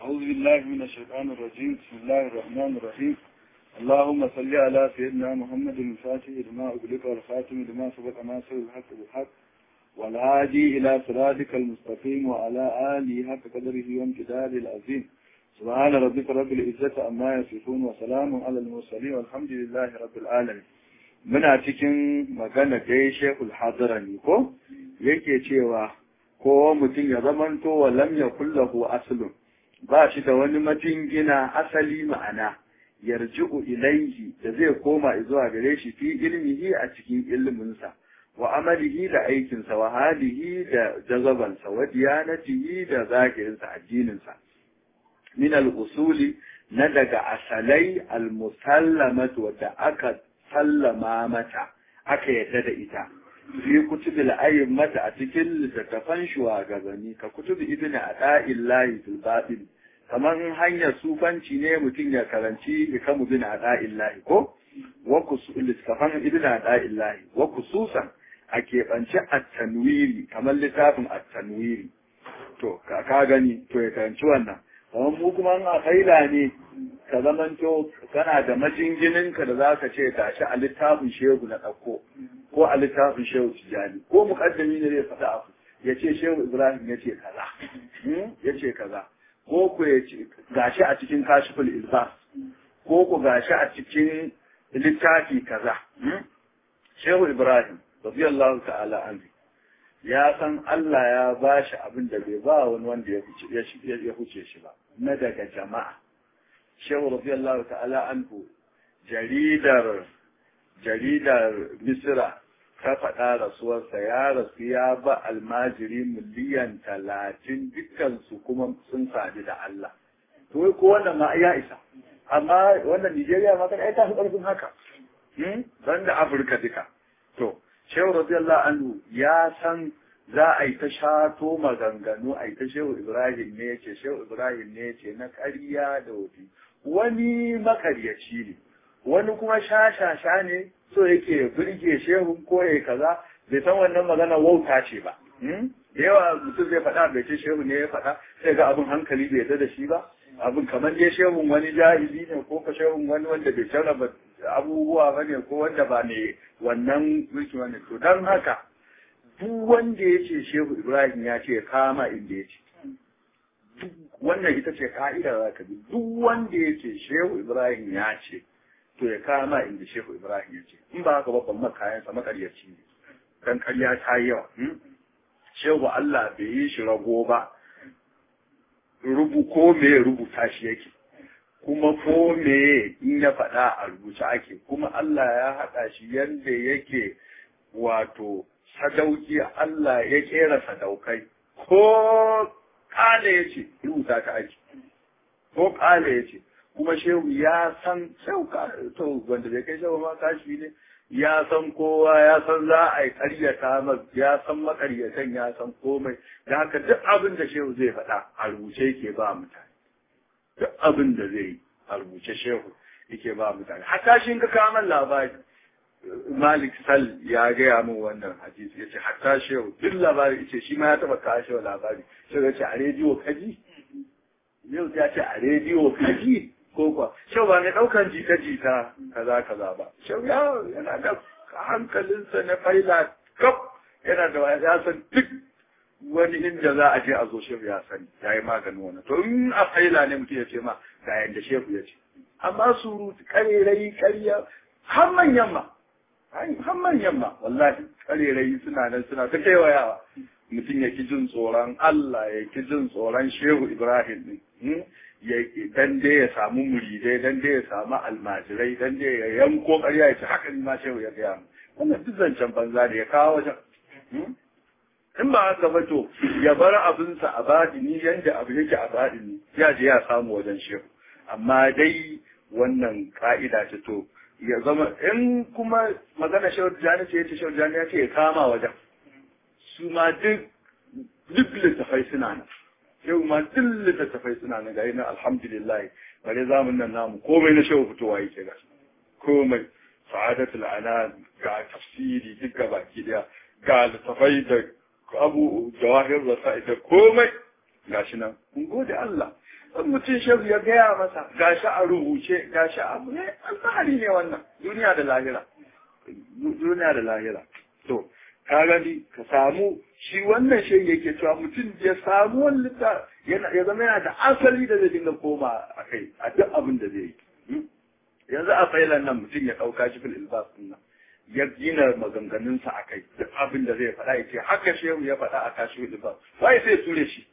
أعوذ بالله من الشيطان الرجيم بسم الله الرحمن الرحيم اللهم صل على سيدنا محمد الفاتح لما أغلق والخاتم لما سبق ناصر الحق بالحق والهادي إلى صراطك المستقيم وعلى آله حق قدره وامتداد العظيم سبحان ربك رب العزة عما يصفون وسلام على المرسلين والحمد لله رب العالمين muna cikin magana dai shekul hadarani ko yake cewa ko mutum ya zamanto wa lam ya kullahu aslun ba shi da wani majingina asali ma'ana yarji'u ilaihi da zai koma zuwa gare shi fi ilmihi a cikin ilminsa wa amalihi da aikinsa wa halihi da jazabansa wa diyanatihi da zakirinsa addininsa min al-usuli na daga asalai al-musallamatu wadda aka sallama mata aka yadda da ita fi kutubil mata a cikin littattafan shugabanni ka kutubi ibn ata'illahi fil batin kamar hanyar sufanci ne mutum ya karanci ikamu bin ata'illahi ko wa littattafan ibn ata'illahi wa kususan a keɓance at-tanwiri kamar littafin at-tanwiri to ka gani to ya karanci wannan kamar mu kuma a kaila ne ka zamanto kana da majingininka da za ka ce gashi a littafin shehu na ɗauko ko a littafin shehu tijjani ko muƙaddami ne zai faɗa abu ya ce shehu ibrahim ya ce kaza ya ce kaza ko ku ya ce gashi a cikin kashiful ilbas ko ku gashi a cikin littafi kaza shehu ibrahim radiyallahu ta'ala anhu ya san Allah ya ba shi abin da bai ba wani wanda ya huce shi ba na daga jama'a shehu radiyallahu ta'ala anhu jaridar jaridar misira ta faɗa rasuwarsa ya rasu ya ba almajiri miliyan talatin dukkansu kuma sun sadu da Allah to ko wannan ma ya isa amma wannan Nijeriya ma kan ai ta fi ƙarfin haka ban da Afirka duka to shehu radiyallahu anhu ya san za a yi ta shato maganganu a yi ta shehu ibrahim ne ce shehu ibrahim ne ce na ƙarya da wofi wani makaryaci ne wani kuma sha-sha-sha ne so yake birge shehu ko ya kaza bai san wannan magana wauta ce ba da yawa mutum zai faɗa bai ce shehu ne ya faɗa sai ga abin hankali bai yarda da shi ba abin kamar dai shehun wani jahili ne ko ka shehun wani wanda bai jarraba abubuwa ba ne ko wanda ba ne wannan mulki wani to don haka duk wanda ya ce shehu ibrahim ya ce kama inda ya ce wannan ita ce ka'ida za ka bi duk wanda ya ce shehu ibrahim ya ce to ya kama inda shehu ibrahim ya ce in ba haka babban makayansa makaryaci ne dan karya ta yi yawa shehu allah bai yi shi rago ba rubu ko me rubuta shi yake kuma ko me in ya faɗa a rubuce ake kuma Allah ya haɗa shi yadda yake wato sadauki Allah ya kera sadaukai ko ƙale ya ce rubuta ta ake ko ƙale ya ce kuma shehu ya san shehu to wanda bai kai shehu ma kashi ne ya san kowa ya san za a yi ƙaryata ya san makaryatan ya san komai da haka duk abin da shehu zai faɗa a rubuce yake ba mutane duk abin da zai yi a rubuce shehu yake ba mutane hatta shi ka kawo labari malik sal ya gaya min wannan hadisi ya ce hatta shehu duk labari ya ce shi ma ya taɓa kawo shehu labari shehu ya ce a rediyo kaji yau ya ce a rediyo kaji ko kuwa shau ba mai ɗaukan jita-jita kaza kaza ba shau ya yana da hankalinsa na faila kaf yana da ya san duk wani inda za a je a zo shehu ya sani ya yi maganin wani to in a faila ne mutum ya ce ma ga yadda shehu ya ce amma surutu karerai karya har manyan ma har manyan ma wallahi karerai suna nan suna ta kewayawa mutum ya ki jin tsoron Allah ya ki jin tsoron shehu Ibrahim ne dan dai ya samu muridai dan dai ya samu almajirai dan dai ya yanko ƙarya ya ce haka ni ma shehu ya gaya mu wannan duk zancen banza da ya kawo wajen in ba haka ba to ya bar abinsa a baɗini yanda abu yake a baɗini ya je ya samu wajen shehu amma dai wannan ka'ida ce to ya zama in kuma magana shehu jani ce ya ce shehu jani ya ce ya kama wajen su ma duk duk littafai suna nan yau ma duk littattafai suna na gari na alhamdulillah bare zamun nan namu komai na shehu fitowa yake ga komai sa'adatul ana ga tafsiri duk ga baki daya ga littattafai da abu jawahir rasa'i da komai gashi nan mun gode Allah in mutum shehu ya gaya masa gashi a rubuce gashi a abu ne alfahari ne wannan duniya da lahira duniya da lahira to ka gani ka samu shi wannan shi yake cewa mutum ya samu wani litta ya zama yana da asali da zai dinga koma a kai a duk abin da zai yi yanzu a failan nan mutum ya ɗauka shi fil ilbas din nan ya gina maganganunsa a kai duk abin da zai faɗa ya ce haka shehu ya faɗa a kashi fil ilbas wai sai ture shi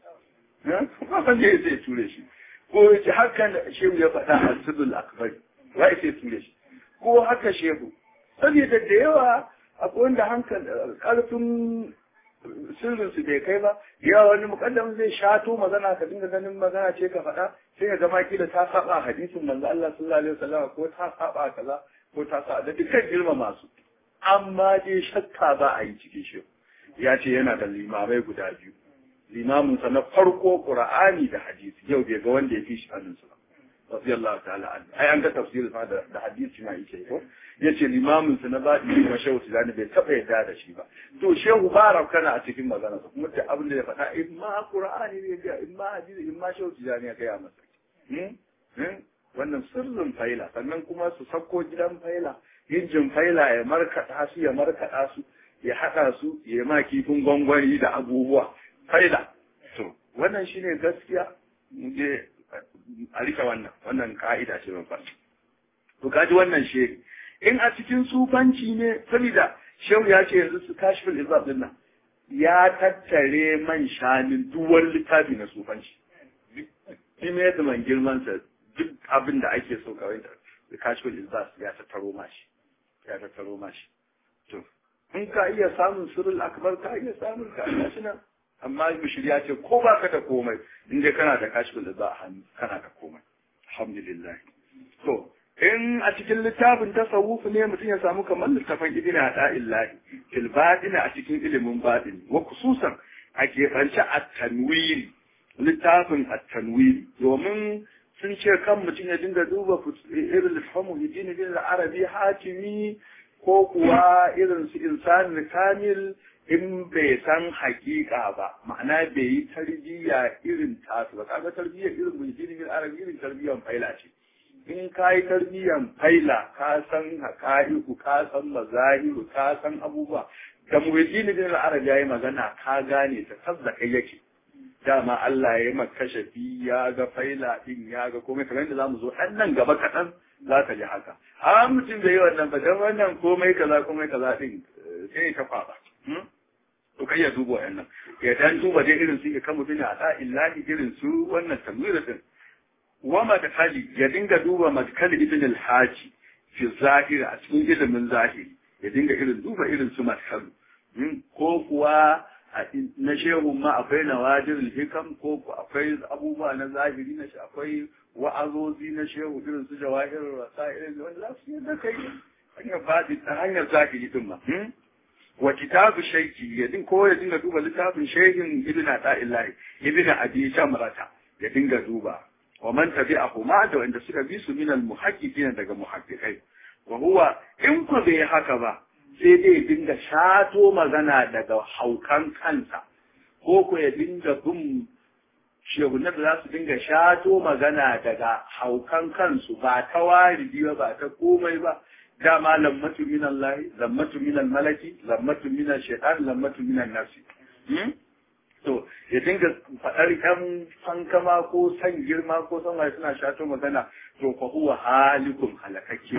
ba san da sai ture shi ko ya ce haka shehu ya faɗa a sirrul akbari wai sai ture shi ko haka shehu saboda da yawa akwai wanda hankali ƙarfin sirrin su bai kai ba yawa wani mukaddam zai shato magana ka dinga ganin magana ce ka faɗa sai ka gama kila ta saba hadisin manzo Allah sallallahu alaihi wasallam ko ta saba kaza ko ta saba da dukkan girma masu amma dai shakka ba a yi cikin shi ya ce yana da limamai guda biyu limamin sa na farko qur'ani da hadisi yau bai ga wanda ya fi shi hannun su ba radiyallahu ta'ala an ai an ga tafsir ma da hadisi ma yake ko yace limamin sa na baɗi kuma shehu tijani bai taɓa yarda da shi ba to shehu ba kana a cikin magana sa kuma duk abin da ya faɗa in ma qur'ani ne ya in ma hadisi in ma shehu tijani ya gaya masa wannan sirrin faila sannan kuma su sako gidan faila injin faila ya markaɗa su ya markaɗa su ya haɗa su ya ma kifin gwangwani da abubuwa faila to wannan shine gaskiya je a rika wannan wannan ka'ida ce ban faɗi to kaji wannan shiri in a cikin sufanci ne saboda shehu ya ce yanzu su kashi fil izab din nan ya tattare man shanin duwar littafi na sufanci shi ne da man girman sa duk abin da ake so kawai da kashi fil izab ya tattaro mashi ya tattaro mashi to in ka iya samun sirrul akbar ka iya samun ka shi nan amma bishir ya ce ko baka da komai in dai kana da kashi fil izab a hannu kana da komai alhamdulillah to in a cikin littafin tasawuf ne mutum ya samu kamar littafin ibn illahi fil batin a cikin ilimin batin wa khususan a keɓance at-tanwiri littafin at-tanwiri domin sun ce kan mutum ya dinga duba irin littafin hijini bin arabi hatimi ko kuwa irin su insanin kamil in bai san hakika ba ma'ana bai yi tarbiyya irin tasu ba kaga tarbiyya irin hijini bin arabi irin tarbiyyan faila ce in ka yi tarbiyyan faila ka san haka'iku ka san mazahiru ka san abubuwa da muhajjini bin al-arab yayi magana ka gane ta tabda kai yake dama Allah ya yi maka shafi ya ga faila din ya ga komai kamar yadda zamu zo dan nan gaba kaɗan za ka ji haka a mutum da yi wannan ba dan wannan komai kaza komai kaza din sai ka kwaba to kai ya duba wannan ya dan duba dai irin su kan mutum a da illahi irin su wannan tamwira din wa madkhali ya dinga duba madkhali ibn al-haji fi zahiri a cikin ilimin zahiri ya dinga irin duba irin su madkhalu ko kuwa na shehu ma akwai nawadir hikam ko akwai abubuwa na zahiri na akwai wa'azozi na shehu irin su jawahir rasail wanda za su yadda kai hanyar fadi ta hanyar zahiri din ma wa kitabu shaiki ya din ko ya dinga duba littafin shehin ibn ata'illahi ibn abi shamrata ya dinga duba wa man tabi'ahu ma da wanda suka bi su min al-muhaqqiqin daga muhaqqiqai wa huwa in ku bai haka ba sai dai dinga shato magana daga haukan kansa ko ku ya dinga bin shehunan da za su dinga shato magana daga haukan kansu ba ta waridi ba ba ta komai ba dama lammatu min Allah lammatu min malaki lammatu min shaitan lammatu min nafsi to ya dinga faɗar ƴan fankama ko san girma ko san wai suna shato magana to fa huwa halikum halakakke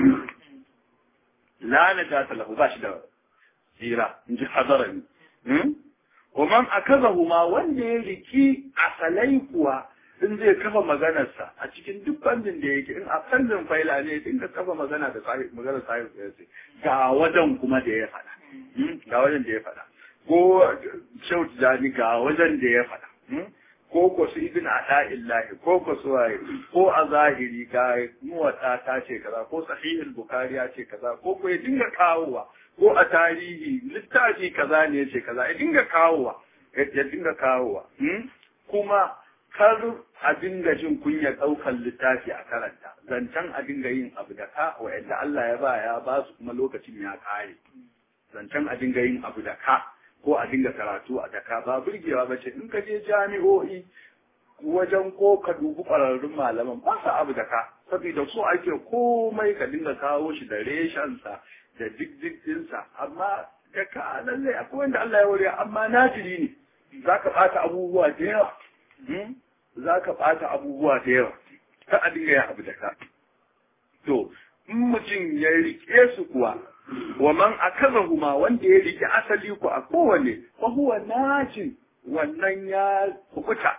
la najata lahu ba shi da tsira in ji hadarani wa man akazahu ma wanda ya riki asalai kuwa in zai kafa maganarsa a cikin duk bandin da yake in a fannin faila ne dinga kafa magana da magana sahib ya ce ga wajen kuma da ya faɗa ga wajen da ya faɗa ko shau tijani ga wajen da ya faɗa ko ko su ibn ada illahi ko ko su waye ko a zahiri ga muwata ta ce kaza ko sahihul bukhari ya ce kaza ko ko ya dinga kawowa ko a tarihi littafi kaza ne ya ce kaza ya dinga kawowa ya dinga kawowa kuma kar a dinga jin kunya ɗaukar littafi a karanta zancen a dinga yin abu da ka wa'anda Allah ya ba ya ba su kuma lokacin ya kare zancen a dinga yin abu da ka ko a dinga karatu a daka ba burgewa ba ce in ka je jami'o'i wajen ko ka dubi ƙwararrun malaman ba su abu da ka saboda so ake komai ka dinga kawo shi da reshensa da diddiginsa amma da ka lallai akwai wanda Allah ya wuri amma najiri ne za ka ɓata abubuwa da yawa za ka ɓata abubuwa da yawa ka a dinga yin abu da ka to in mutum ya riƙe su kuwa wa man akazahuma wanda ya riƙe asali ku a kowane fa huwa najin wannan ya kukuta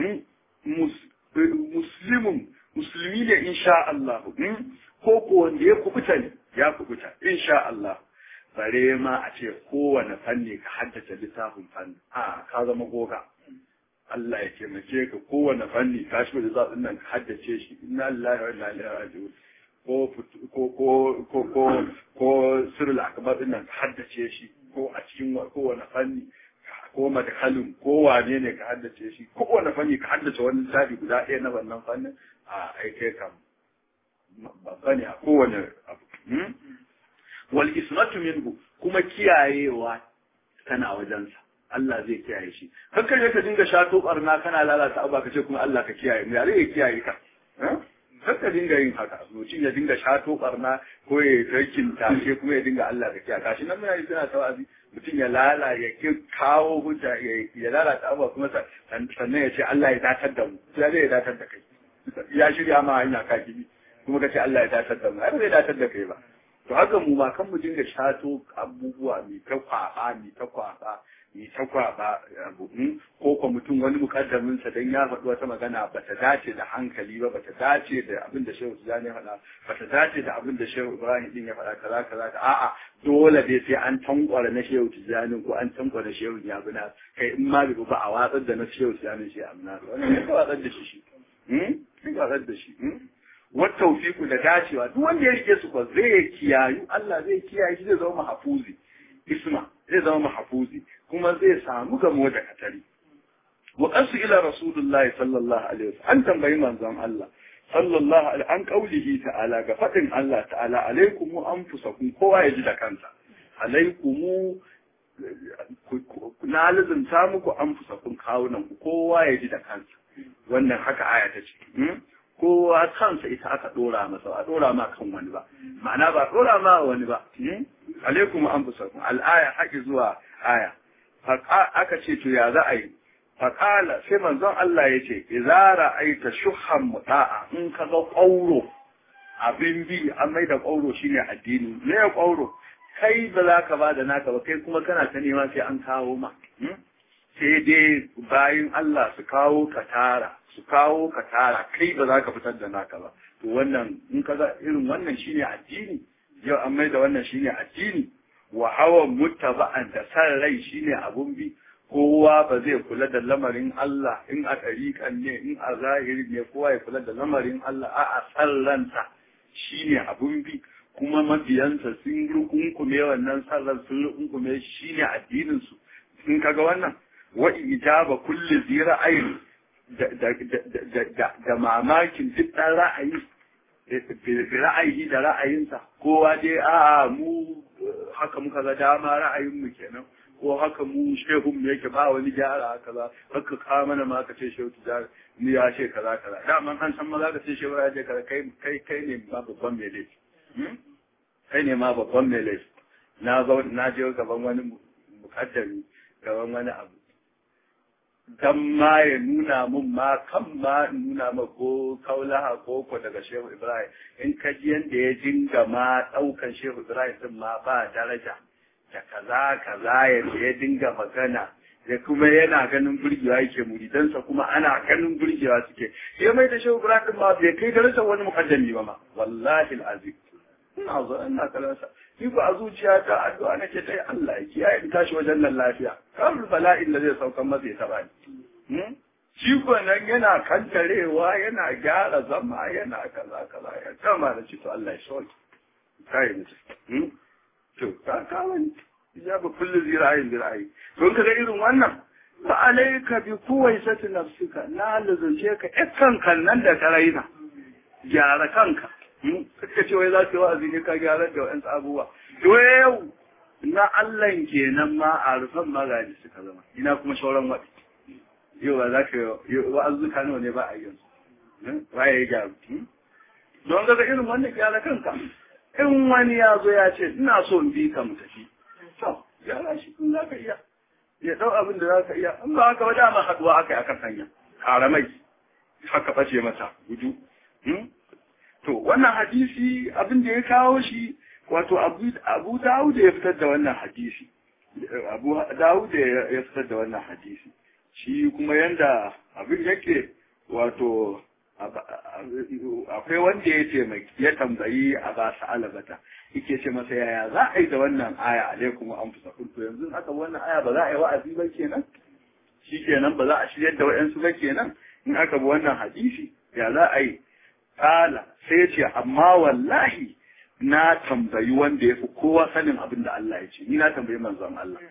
muslimun musulmi ne insha Allah ko ko wanda ya kukuta ne ya kukuta insha Allah bare ma a ce kowane fanni ka haddace littafin fanni a ka zama goga Allah ya taimake ka kowane fanni ka shi da zaɓin nan ka haddace shi inna lillahi wa inna ilaihi raji'un ko ko ko ko ko ko sirrul akbar din nan ka haddace shi ko a cikin kowane fanni ko madhalin ko wane ne ka haddace shi ko kowane fanni ka haddace wani littafi guda ɗaya na wannan fannin a aike kam babba ne a kowane abu wal ismatu minhu kuma kiyayewa tana wajensa Allah zai kiyaye shi kan kai ka dinga shato barna kana lalata abu ka ce kuma Allah ka kiyaye mu ya zai kiyaye ka kan ka dinga yin haka mutum ya dinga shato barna ko ya tarkin tashe kuma ya dinga Allah ka kiyaye kashi nan muna yi suna tawazi mutum ya lala ya ki kawo hujja ya lalata abu kuma sannan ya ce Allah ya datar da mu ya zai datar da kai ya shirya ma hanya ka kibi kuma ka ce Allah ya datar da mu ai zai datar da kai ba to haka mu ma kan mu dinga shato abubuwa mai ta kwaba mai ta kwaba mai ta kwaba abu ko ko mutum wani mukaddamin sa dan ya faɗi wata magana ba ta dace da hankali ba ba ta dace da abin da Shehu Tijani ya faɗa ba ta dace da abin da Shehu Ibrahim din ya faɗa kaza kaza a'a dole dai sai an tankwara na Shehu Tijani ko an tankwara Shehu Yabuna kai in ma ba a watsar da na Shehu Tijani shi amna wannan ne ka watsar da shi shi hmm ka watsar da shi والتوفيق da dacewa duk wanda ya rike su ko zai kiyayu Allah zai kiyaye shi zai zama mahfuzi isma zai zama mahfuzi kuma zai samu gamo da katari wa qasu ila rasulullah sallallahu alaihi wasallam an tambayi manzon Allah sallallahu alaihi an qaulihi ta'ala ga fadin Allah ta'ala alaikum anfusakum kowa ya ji da kansa alaikum na lazumta muku anfusakum kawunan ku kowa ya ji da kansa wannan haka aya ta ce kowa kansa ita aka dora masa a dora ma kan wani ba ma'ana ba dora ma wani ba alaikum anfusakum al-aya haƙi zuwa aya aka ce to ya za a yi faƙala sai manzon Allah ya ce idza ra'aita shuhan muta'a in ka ga ƙauro abin bi an mai da ƙauro shine addini me ya ƙauro kai ba za ka ba da naka ba kai kuma kana ta nema sai an kawo ma sai dai bayin Allah su kawo ka tara su kawo ka tara kai ba za ka fitar da naka ba to wannan in ka ga irin wannan shine addini yau an mai da wannan shine addini wa hawan muttaba'an da san rai shine abun bi kowa ba zai kula da lamarin Allah in a ɗariƙan ne in a zahiri ne kowa ya kula da lamarin Allah a a san ransa shine abun bi kuma mabiyansa sun rukunkume wannan sallar sun rukunkume shine addinin su in kaga wannan wa ijaba kulli zi ra'ayin da mamakin duk ɗan ra'ayi ra'ayi da ra'ayinsa kowa dai a mu haka muka ga dama ra'ayin mu kenan ko haka mu shehun mu yake ba wani gyara kaza haka ka mana ma ka ce shehu tijari ni ya ce kaza kaza daman an san maza ka ce shehu ya ce kaza kai kai kai ne ma babban mai laifi kai ne ma babban mai laifi na zo na je gaban wani mukaddami gaban wani abu dan ma ya nuna mun ma kan ma nuna ma ko kaulaha ko ko daga shehu ibrahim in ka ji yanda ya dinga ma daukan shehu ibrahim din ma ba daraja da kaza kaza yadda ya dinga magana da kuma yana ganin burgewa yake muridansa kuma ana ganin burgewa suke ya mai da shehu ibrahim ma bai kai darajar wani mukaddami ba ma wallahi alazim ina zo ina kalansa ni ko a zuciya ta addu'a nake ta Allah ya kiyaye in tashi wajen nan lafiya kamar bala'in da zai saukan masa ya taba ni shi ko nan yana kantarewa yana gyara zama yana kaza kaza ya kama da ci to Allah ya sauke kai ni to ka kawo ni ijaba kullu zira'in zira'i don kaga irin wannan fa alayka bi kuwaisati nafsika na lazunce ka ikan kan nan da ka raina gyara kanka suka ce wai za ka yi wa'azi ne ka gyara da wa'yansu abubuwa to yau na Allah kenan ma a rufan magaji suka zama ina kuma shauran waɗi yau ba za ka wa'azzuka nawa ne ba a yin su ba ya gyaru don ga irin wannan gyara kanka in wani ya zo ya ce ina so in bi ka mu tafi to gyara shi in za ka iya ya dau abin da za ka iya in ba haka ba dama haduwa aka yi akan hanya karamai haka bace mata gudu to wannan hadisi abin da ya kawo shi wato abu dawud ya fitar da wannan hadisi abu dawud ya fitar da wannan hadisi shi kuma yanda abin yake wato akwai wanda ya ce ya tambayi a ba su alabata yake ce masa yaya za a yi da wannan aya alaikum wa anfusa to yanzu aka wannan aya ba za a yi wa'azi ba kenan shi kenan ba za a shiryar da wa'yansu ba kenan in aka bi wannan hadisi ya za a yi kala sai ce amma wallahi na tambayi wanda ya fi kowa sanin abin da Allah ya ce ni na tambayi manzon Allah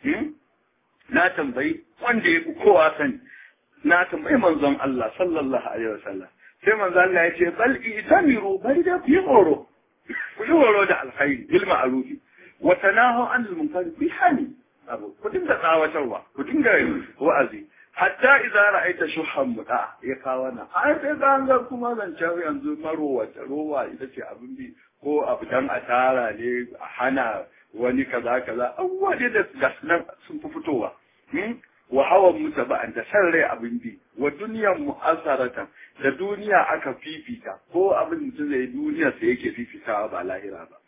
na tambayi wanda ya fi kowa sani na tambayi manzon Allah sallallahu alaihi wasallam sai manzon Allah ya ce bal itamiru bai da fi horo ku yi horo da alkhairi bil ma'rufi wa tanahu anil munkar bi hani abu ku dinga tsawatarwa ku dinga wa'azi hatta idza ra'aita shuhan muda ya kawo na ai sai ka ga kuma zancen yanzu marowa rowa ita ce abin bi ko abu dan a tara ne a hana wani kaza kaza abubuwa ne da gasnan sun fi fitowa wa hawan mutaba'an da san rai abin bi wa duniyan mu'assaratan da duniya aka fifita ko abin mutum zai duniya sai yake fifitawa ba lahira ba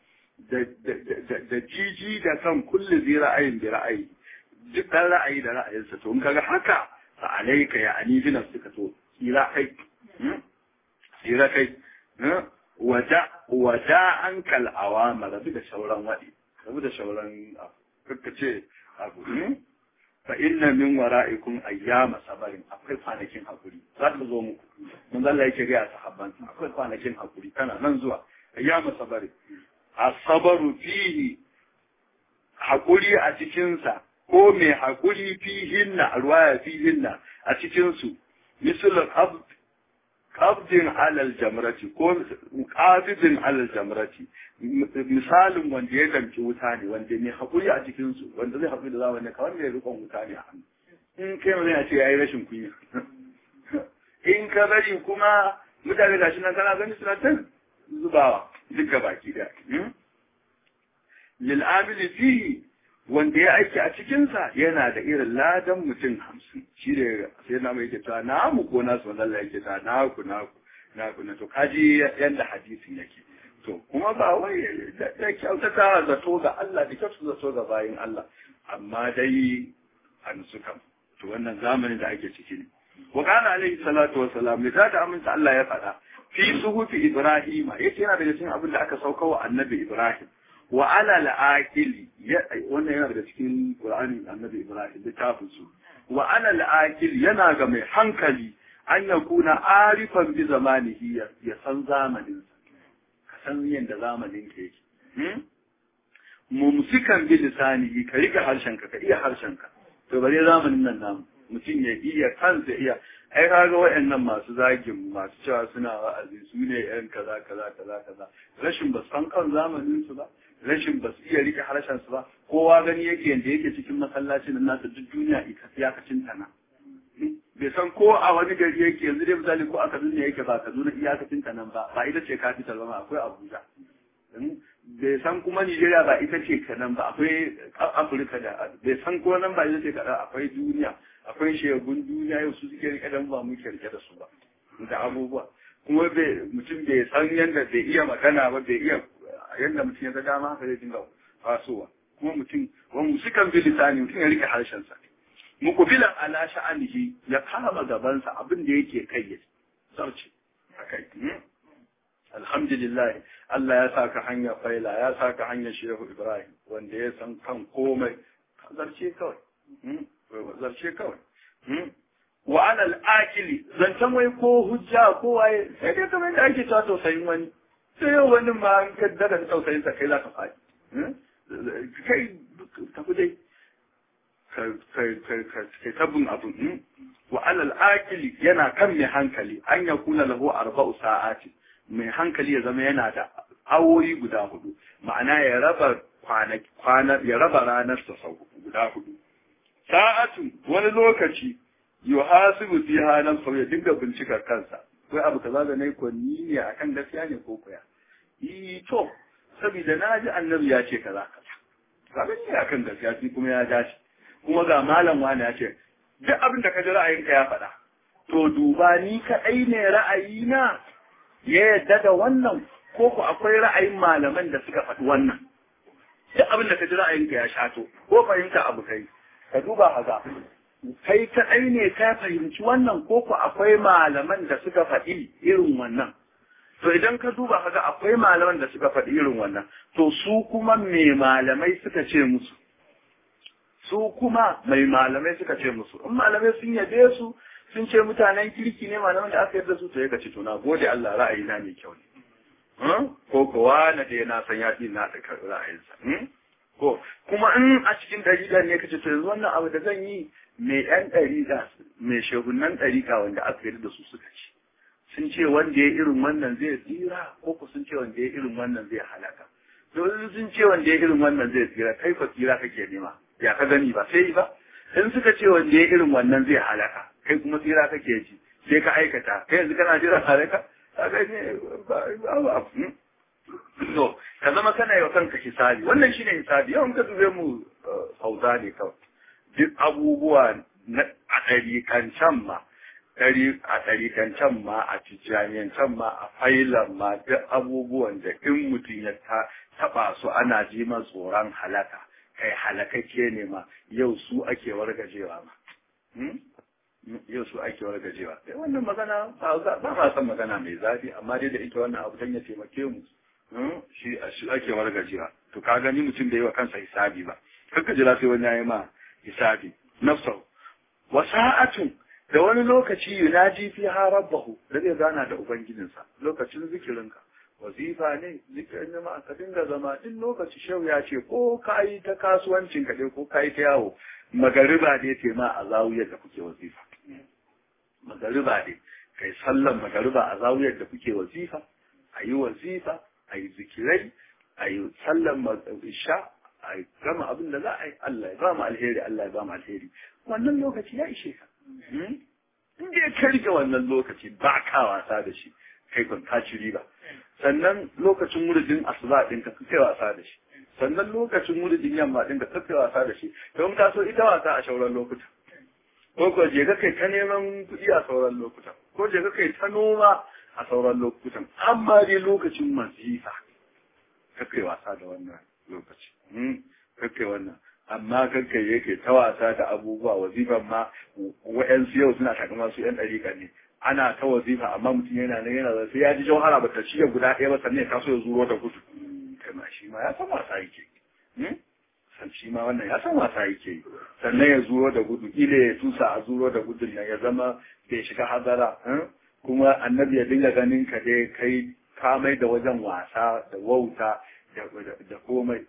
da jiji da kan kulli zai ra'ayin da ra'ayi duk ɗan ra'ayi da ra'ayinsa to in kaga haka fa alaika ya ani bi nafsika to tsira kai tsira kai wada wada an kal awama rabi da sauran wadi rabi da sauran kakka ce abu fa inna min wara'ikum ayyama sabarin akwai kwanakin hakuri za ta zo muku mun Allah yake ga sahabban akwai kwanakin hakuri kana nan zuwa ayyama sabarin asabaru fihi hakuri a cikinsa ko mai hakuri fihinna alwaya fihinna a cikinsu misalin qabdin alal jamrati ko qabidin alal jamrati misalin wanda ya danci wuta ne wanda mai hakuri a cikinsu wanda zai hakuri da zamani kawai mai rikon wuta ne a hannu in kai mai zai ce yayi rashin kunya in ka bari kuma mutane gashi nan kana gani suna ta zubawa duka baki da lil'amili fihi wanda ya aiki a cikinsa yana da irin ladan mutum hamsin shi da sai na mai kita na mu ko nasu wanda Allah yake ta na ku na ku na ku na to kaji yanda hadisin yake to kuma ba wai da kyautata zato ga Allah da kyautata zato ga bayin Allah amma dai an suka to wannan zamanin da ake ciki ne wa kana alaihi salatu wa salam da da aminta Allah ya faɗa fi suhufi ibrahima yace yana daga cikin abin da aka sauka wa annabi ibrahim wa ala al-aqili wannan yana daga cikin qur'ani annabi ibrahim littafin su wa ala al-aqili yana ga mai hankali an yakuna arifan bi zamanihi ya san zamanin ka san yanda zamanin ka yake mumsikan bi lisanihi ka rika harshen ka ka iya harshen ka to bare zamanin nan namu mutum ya iya kansa iya ai kaga waɗannan masu zagin masu cewa suna wa'azi su ne yan kaza kaza kaza kaza rashin ba san kan zamanin su ba rashin ba su iya rike harshen su ba kowa gani yake yanda yake cikin masallacin nan nasa duk duniya ita iyakacin ta na bai san ko a wani gari yake yanzu dai misali ko a Kaduna yake ba Kaduna iyakacin ta nan ba ba ita ce capital ba akwai Abuja bai san kuma Nigeria ba ita ce kanan ba akwai Afirka da bai san ko nan ba ita ce kanan akwai duniya akwai shegun duniya yau su suke rike dan ba mu rike da su ba da abubuwa kuma bai mutum bai san yanda bai iya magana ba bai iya yanda mutum ya ga dama haka zai dinga fasowa kuma mutum wa musikan bi lisani mutum ya rike harshen sa muqbilan ala sha'anihi ya kama gabansa abin da yake kai ya sauce akai alhamdulillah Allah ya saka hanya faila ya saka hanyar shehu Ibrahim wanda ya san kan komai zarce kawai zarce kawai wa ana al'akili zancen wai ko hujja ko waye sai dai kamar da ake cewa tausayin wani sai yau wani ma an ka daga tausayin sa kai za ka faɗi kai tafi dai kai tabbin abin wa alal akili yana kan mai hankali an ya kuna lahu arba'u sa'ati mai hankali ya zama yana da awoyi guda hudu ma'ana ya raba kwana ya raba ranar sa sau guda hudu sa'atu wani lokaci yuhasibu fiha nafsahu ya dinga bincika kansa wai abu kaza da nayi ko ni ne akan gaskiya ne ko koya yi to saboda na ji annabi ya ce kaza kaza kaga ni akan gaskiya shi kuma ya dace kuma ga malam wani ya ce duk abin da ka ji ra'ayinka ya faɗa to duba ni kaɗai ne ra'ayina ya yadda da wannan ko ku akwai ra'ayin malaman da suka faɗi wannan duk abin da ka ji ra'ayinka ya shato ko fahimta abu kai ka duba haka kai kaɗai ne ka fahimci wannan ko ku akwai malaman da suka faɗi irin wannan to idan ka duba haka akwai malaman da suka faɗi irin wannan to su kuma me malamai suka ce musu su kuma mai malamai suka ce musu in malamai sun yabe su sun ce mutanen kirki ne malaman da aka yarda su to ya ce to na gode Allah ra'ayi na mai kyau ne ko kowa na da na san ya fi na da ra'ayinsa ko kuma in a cikin dariƙa ne kace to yanzu wannan abu da zan yi mai ɗan ɗariƙa mai shehunan ɗariƙa wanda aka yarda da su suka ce sun ce wanda ya irin wannan zai tsira ko ku sun ce wanda ya irin wannan zai halaka to sun ce wanda ya irin wannan zai tsira kai fa tsira kake nema ya ka gani ba sai ba in suka ce wanda ya irin wannan zai halaka kai kuma tsira kake ji sai ka aikata kai yanzu kana jira halaka ka gani ba to ka zama kana yi wa kanka hisabi wannan shine hisabi yawan ka dube mu hauza ne kawai duk abubuwa na a ɗarikan can ma a ɗarikan can ma a tijjaniyan can ma a failan ma duk abubuwan da in mutum ya taɓa su ana ji ma tsoron halaka kai halakakke ne ma yau su ake wargajewa ma yau su ake wargajewa sai wannan magana ba ma san magana mai zafi amma dai da ita wannan abu dan ya taimake mu shi a shi ake wargajewa to ka gani mutum da yi wa kansa hisabi ba kanka jira sai wani yayi ma hisabi nafsahu wa sa'atun da wani lokaci yunaji fi ha rabbahu da zai gana da ubangijinsa lokacin zikirinka wazifa ne zikirin jama'a ka dinga zama duk lokaci shau ya ce ko ka yi ta kasuwancin ka ko ka yi ta yawo magariba ne ce ma a zawiyar da kuke wazifa magariba ne kai sallan magariba a zawiyar da kuke wazifa a yi wazifa a yi zikirai a yi sallan isha a yi gama abin da za a yi Allah ya ba mu alheri Allah ya ba mu alheri wannan lokaci ya ishe ka in dai ka rike wannan lokaci ba ka wasa da shi kai kun ka ci riba sannan lokacin muridin asuba din ka kai wasa da shi sannan lokacin muridin yamma din ka kai wasa da shi don ka so ita wasa a sauran lokuta ko ko je ka kai ta neman kuɗi a sauran lokutan ko je ka kai ta noma a sauran lokutan amma dai lokacin mazifa ka kai wasa da wannan lokaci ka kai wannan amma kanka yake ta wasa da abubuwa wazifan ma wa'yansu yau suna takama su yan ɗariƙa ne ana ta wazifa amma mutum yana nan yana sai ya ji jauhara ba ta ciye guda ɗaya ba sannan ya taso ya zuro da gudu kai ma shi ma ya san wasa yake san shi ma wannan ya san wasa yake sannan ya zuro da gudu ile ya tusa a zuro da gudun nan ya zama bai shiga hazara kuma annabi ya dinga ganin ka dai kai kamai da wajen wasa da wauta da komai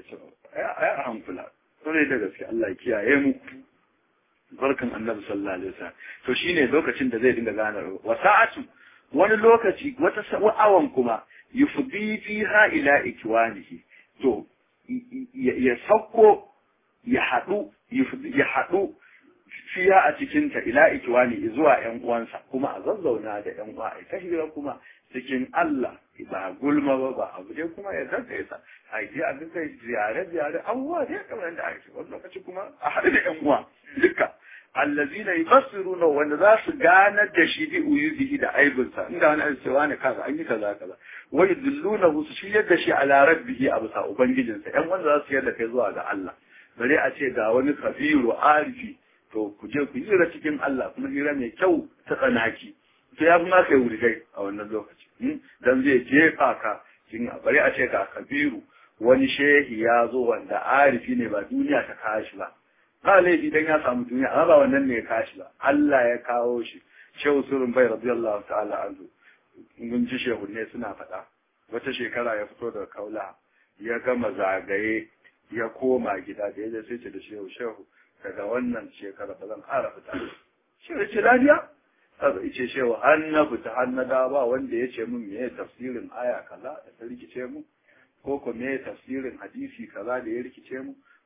ya hankula sai da gaske Allah ya kiyaye mu barkan annabi sallallahu alaihi wasallam to shine lokacin da zai dinga gane wa sa'atu wani lokaci wata sa'awan kuma yufdi fiha ila ikwanihi to ya sauko ya hadu ya hadu fiya a cikin ta ila ikwani zuwa ƴan uwansa kuma a zazzauna da ƴan uwa ai ta hira kuma cikin Allah ba gulma ba ba abu dai kuma ya zarta ya sa a je a duka ziyare ziyare abubuwa dai kamar yadda ake wani lokaci kuma a haɗu da ƴan uwa duka allazina yufassiruna wanda za su ganar da shi bi uyubihi da aibinsa inda wani abu cewa ne kaza an yi kaza kaza wa yudillunahu su shiryar da shi ala rabbihi a bisa ubangijinsa ƴan wanda za su yarda kai zuwa ga Allah bare a ce ga wani kabiru arifi to ku je ku hira cikin Allah kuma hira mai kyau ta tsanaki to ya kuma kai wurgai a wannan lokaci dan zai jefa ka cikin bari a ce ka kabiru wani shehi ya zo wanda arifi ne ba duniya ta kashi ba ba laifi dan ya samu duniya amma ba wannan ne ya kashi ba Allah ya kawo shi shehu surun bai radiyallahu ta'ala anhu mun ji shehu ne suna faɗa wata shekara ya fito daga kaula ya gama zagaye ya koma gida da ya sai ce da shehu shehu daga wannan shekara ba zan ƙara fita shi ya ce lafiya kaza ice shehu har na fita har na da ba wanda ya ce min meye tafsirin aya kaza da ta rikice mu ko ko meye tafsirin hadisi kaza da ya rikice mu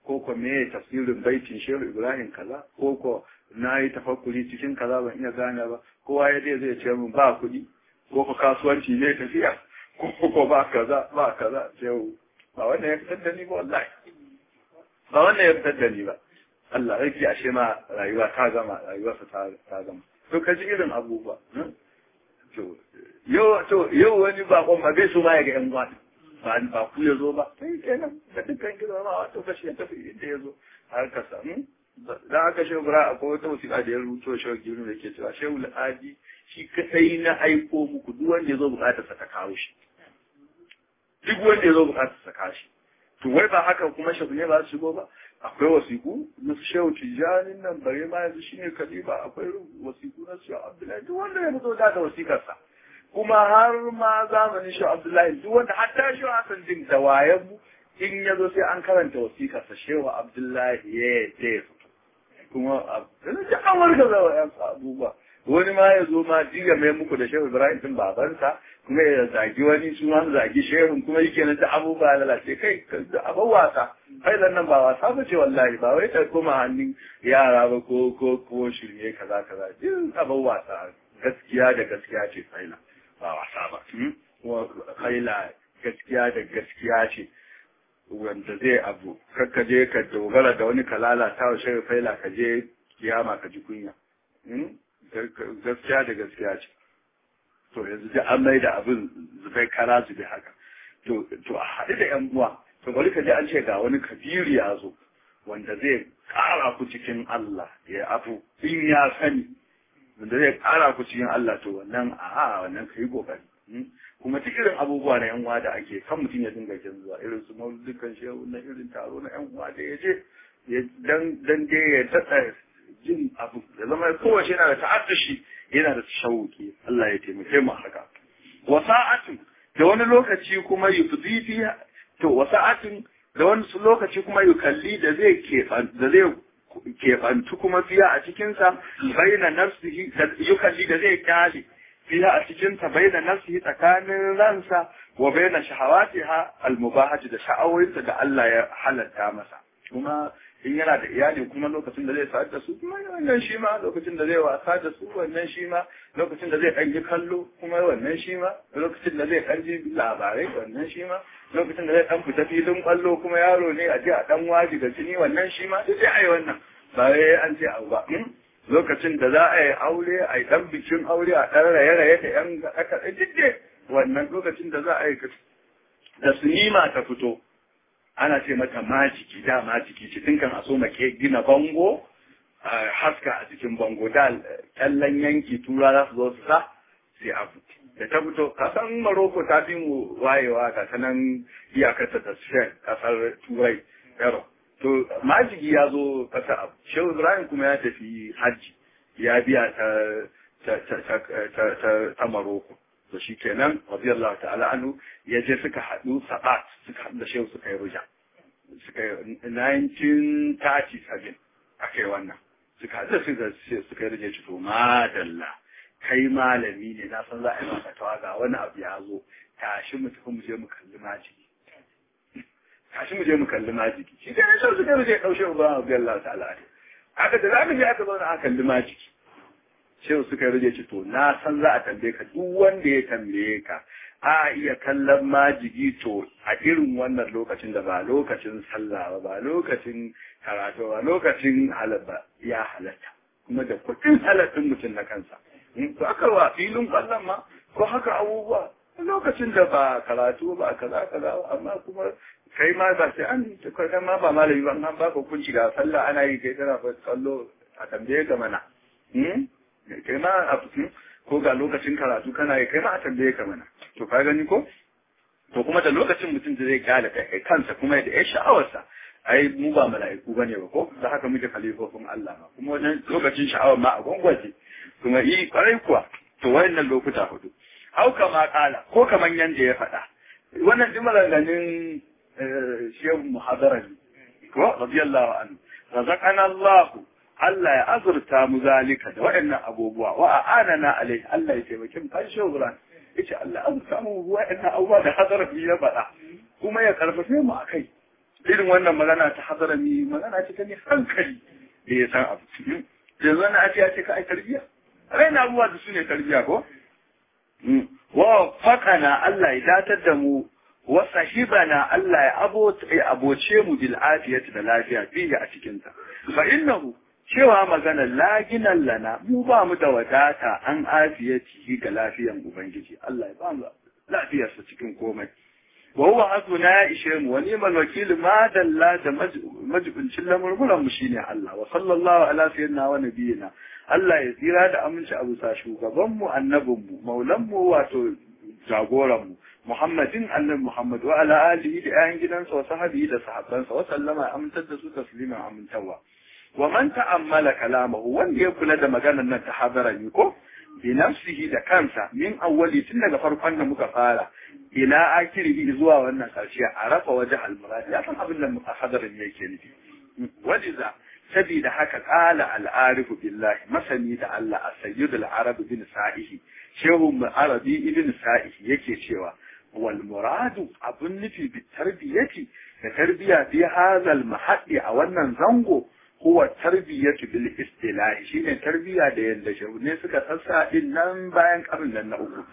ko ko me tafsirin baitin shehu ibrahim kaza ko ko na yi tafakkuri cikin kaza ban iya gane ba kowa ya zai zai ce min ba kuɗi ko ko kasuwanci ne tafiya ko ko ba kaza ba kaza shehu ba wannan ya fitar da ni ba wallahi ba wannan ya fitar da ni ba Allah yake ashe ma rayuwa ta gama rayuwarsa ta ta gama to ka ji irin abubuwa to yau to yau wani bakon ma bai so ma ya ga yan gwata ba ba ku ya zo ba sai kenan da dukkan kira ma wato kashi ya tafi inda ya zo har ka samu dan haka shehu bura akwai wata wasiƙa da ya rubuto shehu giru da ke cewa shehu al'adi shi kadai na aiko muku duk wanda ya zo bukatarsa ta kawo shi duk wanda ya zo bukatarsa kawo shi to wai ba haka kuma shehu ne ba su shigo ba akwai wasiku na shehu tijanin nan bare ma yanzu shine kaliba akwai wasiku na shehu abdullahi duk wanda ya fito da wasikarsa kuma har ma zamanin shehu abdullahi duk wanda hatta shehu hasan din da wayan mu in ya zo sai an karanta wasikarsa shehu abdullahi ya yadda ya fito kuma da an warga zawa yan abubuwa wani ma ya zo ma jiya mai muku da shehu ibrahim din babansa kuma ya zagi wani su ma zagi shehun kuma yake na ta abubuwa lalace kai da abin wasa hailan nan ba wasa ba ce wallahi ba wai ta koma hannun yara ba ko ko ko shirme kaza kaza din abin wasa gaskiya da gaskiya ce faila ba wasa ba kuma faila gaskiya da gaskiya ce wanda zai abu kakka je ka dogara da wani ka lalata wa shehu faila ka je kiyama ka ji kunya gaskiya da gaskiya ce to yanzu da an mai da abin zubai kara zube haka to to a haɗu da yan uwa to bari ka ji an ce ga wani kabiru ya zo wanda zai ƙara ku cikin Allah ya abu in ya sani wanda zai ƙara ku cikin Allah to wannan a wannan ka yi ƙoƙari kuma duk irin abubuwa na yan uwa da ake kan mutum ya dinga kin zuwa irin su mauludukan shehu na irin taro na yan uwa da ya je dan dan dai ya tada jin abu ya zama kowace yana da ta'addashi yana da shauki Allah ya taimake mu haka wa sa'atin da wani lokaci kuma yufdi fi to wa sa'atin da wani lokaci kuma yukalli da zai keban da zai kebantu kuma fiya a cikin sa baina nafsihi yukalli da zai kyale fiya a cikin sa baina nafsihi tsakanin ransa wa baina shahawatiha almubahati da sha'awoyinsa da Allah ya halatta masa kuma in yana da iyali kuma lokacin da zai sa'ad da su kuma wannan shi ma lokacin da zai wasa da su wannan shi ma lokacin da zai ɗan yi kallo kuma wannan shi ma lokacin da zai ɗan ji labarai wannan shi ma lokacin da zai ɗan fita filin ƙwallo kuma yaro ne a je a ɗan waji da jini wannan shi ma duk a yi wannan ba wai an ce abu ba lokacin da za a yi aure a yi ɗan bikin aure a ɗan raye-raye da ƴan aka duk wannan lokacin da za a yi da sinima ta fito ana ce mata majiki da majiki ce tun kan a so make gina bango haska a cikin bango da kyallan yanki tura za su zo su sa sai a da ta fito kasan maroko ta fi mu wayewa ga ta nan iyakarta da shen kasar turai yaro to majigi ya zo kasa abu shehu ibrahim kuma ya tafi hajji ya biya ta ta maroko to shi kenan radiyallahu ta'ala anhu ya je suka haɗu sabat suka haɗu da shehu suka yi ruja suka yi 1937 aka yi wannan suka haɗu suka suka yi ruja to madalla kai malami ne na san za a yi maka tawa ga wani abu ya zo tashi mu tafi mu je mu kalli majigi tashi mu je mu kalli majigi shi dai sai suka yi ruja ɗaushe uba radiyallahu ta'ala aka da za ka je aka zauna aka kalli majigi shehu suka rage ci to na san za a tambaye ka duk wanda ya tambaye ka a iya kallon majigi to a irin wannan lokacin da ba lokacin sallah ba ba lokacin karatu ba lokacin halabba ya halatta kuma da kuɗin halattun mutum na kansa to aka wa filin kwallon ma ko haka abubuwa lokacin da ba karatu ba kaza kaza amma kuma kai ma ba sai an kai ma ba malami ba an baka hukunci ga sallah ana yi kai kana kallo a tambaye ka mana kai ma a ko ga lokacin karatu kana yi kai ma a tambaye ka mana to ka gani ko to kuma da lokacin mutum da zai kyale kai kansa kuma da ya sha'awarsa ai mu ba mala'iku bane ba ko da haka muke kalifofin Allah ma kuma wajen lokacin sha'awar ma a gwangwaje kuma yi kwarai kuwa to wayannan lokuta hudu hau kama kala ko kaman yanda ya faɗa wannan duk maganganun shehu muhadarani ko radiyallahu anhu razaqana Allahu Allah ya azurta mu zalika da waɗannan abubuwa wa a'anana alai Allah ya taimake mu kan shehu Ibrahim yace Allah ya azurta mu waɗannan abubuwa da hadarafi ya faɗa kuma ya karfafe mu akai irin wannan magana ta hadarami magana ce ta ne hankali da ya san abu yanzu na ake ya ce ka ai tarbiya raina abubuwa da su ne tarbiya ko wa faƙana Allah ya datar da mu wa sahibana Allah ya aboce mu bil afiyati da lafiya fiye a cikin ta fa innahu cewa magana laginan lana mu ba mu da wadata an afiyati ga lafiyan ubangiji Allah ya ba mu lafiyarsa cikin komai wa huwa hasbuna ya ishe mu wa ni'mal wakil ma dalla da majibincin lamurmuran mu shine Allah wa sallallahu ala sayyidina wa nabiyina Allah ya tsira da aminci a bisa shugaban mu annabin mu maulan mu wato jagoran mu Muhammadin annabi Muhammad wa ala alihi da ayan gidansa wa sahabihi da sahabbansa wa sallama amintar da su tasliman amintawa wa man ta'ammala kalamahu wanda ya kula da maganar nan ta hadarani ko bi nafsihi da kansa min awwali tun daga farkon da muka fara ila akirihi zuwa wannan karshe a rafa waje almurad ya san abin da hadarin yake nufi wajiza sabida haka qala al-arif billahi masani da Allah as-sayyid al-arab bin sa'ihi shehu arabi ibn sa'ihi yake cewa wal muradu abun nufi bi tarbiyati da tarbiya fi hadha al-mahalli a wannan zango huwa tarbiyatu bil istilahi shine tarbiya da yanda shehune suka sassa din nan bayan karin nan na uku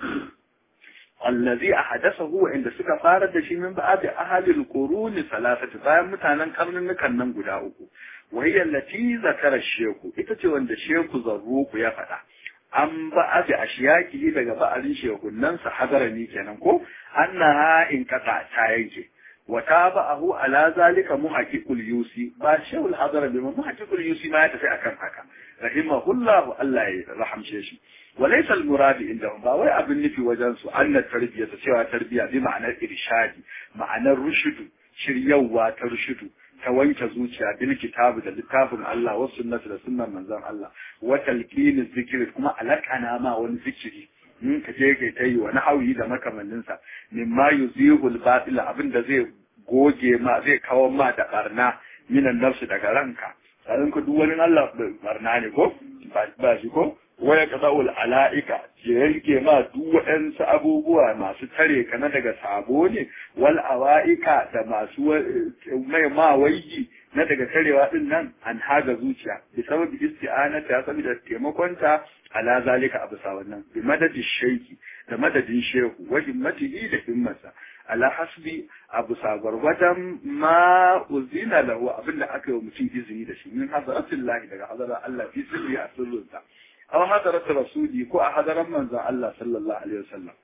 allazi ahdathahu inda suka fara da shi min ba'd ahli al-qurun salasati bayan mutanen karnukan nan guda uku wa hiya allati zakara sheku ita ce wanda sheku zarruku ya faɗa an ba'd ashiyaki daga ba'alin shekunan sa hadarani kenan ko annaha in kata ta yanke وتابعه على ذلك محقق اليوسي با شيخ الحضر بما محقق اليوسي ما يتفي أكن حكا رحمه الله الله يرحم شيشي وليس المراد عندهم با وي أبن في وجنسو أن التربية سوى تربية بمعنى الإرشاد معنى الرشد شريوا ترشد تwanke zuciya bil kitabu da littafin Allah wa sunnati da sunnan manzon Allah wa talqin zikri kuma alakana ma wani zikiri in ka je kai ta yi wani hauyi da makamanninsa mimma yuzihul batil abin da zai goge ma zai kawo ma da barna minan nafsu daga ranka sai ka duk wani Allah barna ne ko ba shi ko waya qadaul alaika je yanke ma duk waɗansu abubuwa masu tare ka na daga sabo ne wal awaika da masu mai ma wayi na daga tarewa din nan an haga zuciya bi sababi isti'anata saboda taimakonta ala zalika abu sa wannan bi madadi shaiki da madadin shehu wa himmatihi da himmarsa ala hasbi abu sa gwargwadon ma uzina lahu abinda aka yi wa mutum izini da shi min hadaratillahi daga hadarar Allah fi sirri a sirrinsa aw hadarat rasuli ko a hadaran manzon Allah sallallahu alaihi wasallam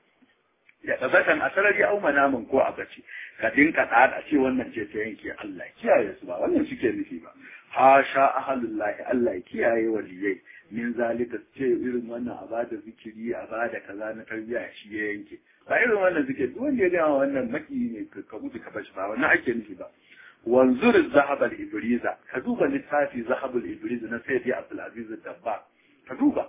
ya tabbatan a sarari au manamin ko a bace ka dinka tsada ce wannan ce ta yanke Allah kiyaye su ba wannan suke nufi ba hasha ahalullahi Allah ya kiyaye waliyai min zalika ce irin wannan a bada zikiri a bada kaza na tarbiyya shi ya yanke ba irin wannan zikiri duk wanda ya gama wannan maki ne ka mutu ka bashi ba wannan ake nufi ba wanzur zahab al ibriza ka duba littafi zahab al ibriza na sayyidi abdul aziz dabba ka duba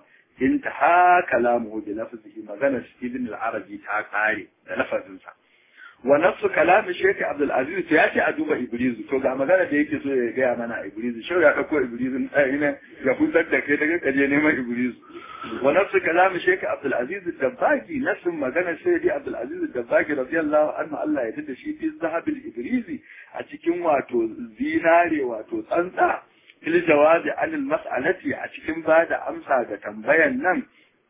intaha kalamuhu bi lafzihi maganar ibn al arabi ta kare da lafazinsa wa nafsu kalamin shekhi abdul aziz ya ce a duba ibrizu to ga magana da yake so ya gaya mana ibrizu shau ya dauko ibrizu ina ya fitar da kai daga kaje neman ibrizu wa nafsu kalamin shekhi abdul aziz dabbagi nafsin magana shekhi abdul aziz dabbagi radiyallahu anhu Allah ya tada shi fi zahabil ibrizi a cikin wato zinare wato tsantsa fil jawabi anil mas'alati a cikin bada amsa ga tambayan nan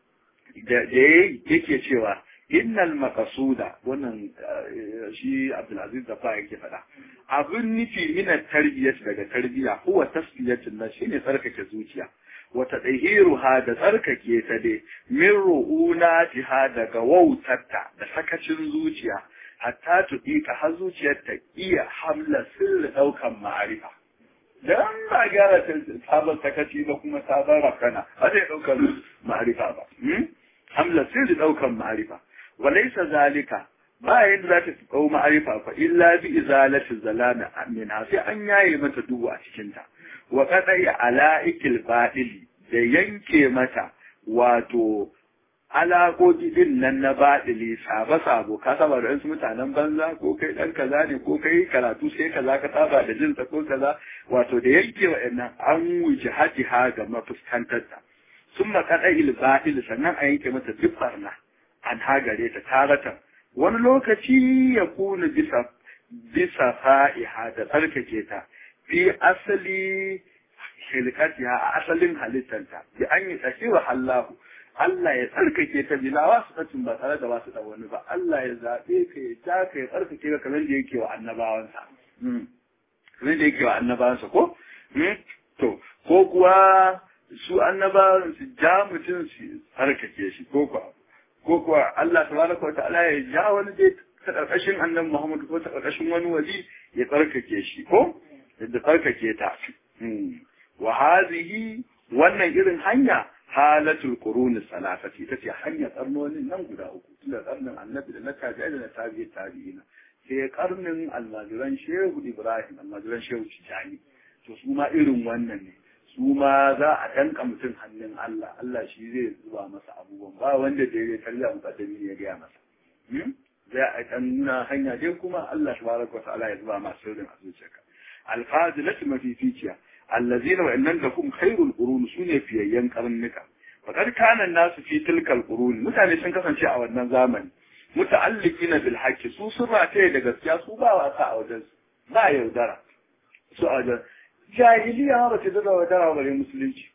da yake cewa innal maqasuda wannan shi Abdulaziz da fa yake faɗa abin nufi mina tarbiyyar daga tarbiyya huwa tasfiyatin na shine tsarkake zuciya wa tadhiruha da tsarkake ta dai min ru'unatiha daga wautarta da sakacin zuciya hatta tuɗiƙa har zuciyar ta iya hamla sirri ɗaukan ma'arifa dan ba gyara sabon sakaci ba kuma sabon rafkana ba zai ɗaukar ma'arifa ba hamla sirri ɗaukan ma'arifa وليس ذلك ba yadda za ta tsau ma'arifa fa illa bi izalati zalami minha sai an yaye mata duhu a cikin ta wa qadai alaikil badili da yanke mata wato alaƙoƙi din nan na baɗili sabo sabo ka saba da wasu mutanen banza ko kai ɗan kaza ne ko kai karatu sai kaza ka saba da jinsa ko kaza wato da yanke wa'annan an wuce haji ha ga mafuskantar ta sun makaɗa il sannan a yanke mata duk barna an hagare ta taratan wani lokaci ya kuna bisa bisa fa'iha da tsarkake ta fi asali hilkatiha a asalin halittanta bi an yi tsakiwa Allahu Allah ya tsarkake ta bila wasu tacin ba tare da wasu da wani ba Allah ya zaɓe ka ya ja ka ya tsarkake ka kamar da yake wa annabawansa kamar da yake wa annabawansa ko to ko kuwa su annabawan su ja mutum su tsarkake shi ko kuwa ko kuwa Allah tabaraka wa ta'ala ya ja wani dai ta karkashin annabi Muhammad ko ta karkashin wani wali ya tsarkake shi ko da tsarkake ta wa hadhihi wannan irin hanya halatul qurun salafati ita ce hanya karnonin nan guda uku tunda karnin annabi da na tabi'i da na tabi'i tabi'ina sai karnin almajiran shehu ibrahim almajiran shehu tijani to su ma irin wannan ne su ma za a danka mutum hannun Allah Allah shi zai zuba masa abubuwan ba wanda da ya tarbiya mukaddami ne ya gaya masa zai a dan nuna hanya dai kuma Allah tabaraka wa ta'ala ya zuba masa sirrin a zuciyarka alfazilatu mafificiya allazina wa innan lakum khairul qurun sune fiyayyen karnuka faqad kana nasu fi tilkal qurun mutane sun kasance a wannan zamani muta'alliqina bil haqqi su sun rataye da gaskiya su ba wasa a wajen ba yaudara su a wajen jahiliya ba ta da yaudara bare musulunci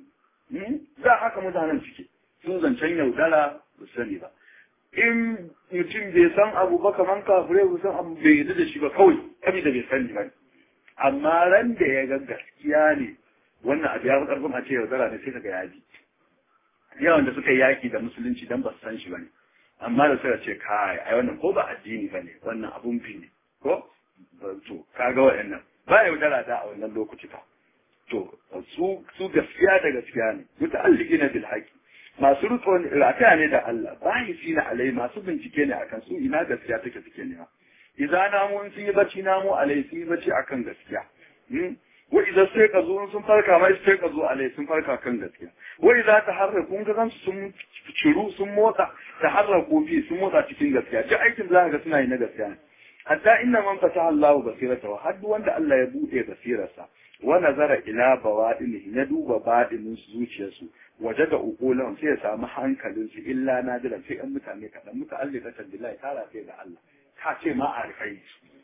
za haka mutanen suke sun zancen yaudara ba sani ba in mutum bai san abu ba kaman kafirai ba san abu bai yadda da shi ba kawai kabi da bai sani ba amma ran da ya ga gaskiya ne wannan abu ya fi karfin a ce yaudara ne sai ka ga yaji yawan da suka yi yaki da musulunci dan ba su san shi ba ne amma da suka ce kai ai wannan ko ba addini ba ne wannan abun fi ne ko to kaga waɗannan ba yaudara da a wannan lokaci fa to su su gaskiya da gaskiya ne muta'alliqina bil haqi masu riko rataya ne da Allah bayi fi na alai masu bincike ne akan su ina gaskiya take suke ne idza namu in sun yi bacci namu alai sun yi bacci akan gaskiya wa idza sai ka zo sun farka mai sai ka zo alai sun farka kan gaskiya wa idza taharraku kun ga sun ciru sun motsa taharraku fi sun motsa cikin gaskiya duk aikin da zaka ga suna yi na gaskiya ne hatta inna man fataha Allahu basiratahu har wanda Allah ya bude basirarsa wa nazara ila bawadinihi na duba badinin zuciyarsu waje da ukulan sai ya samu hankalin su illa nadiran sai an mutane kaɗan muta'alliqatan billahi tara sai da Allah ka ce ma a rifai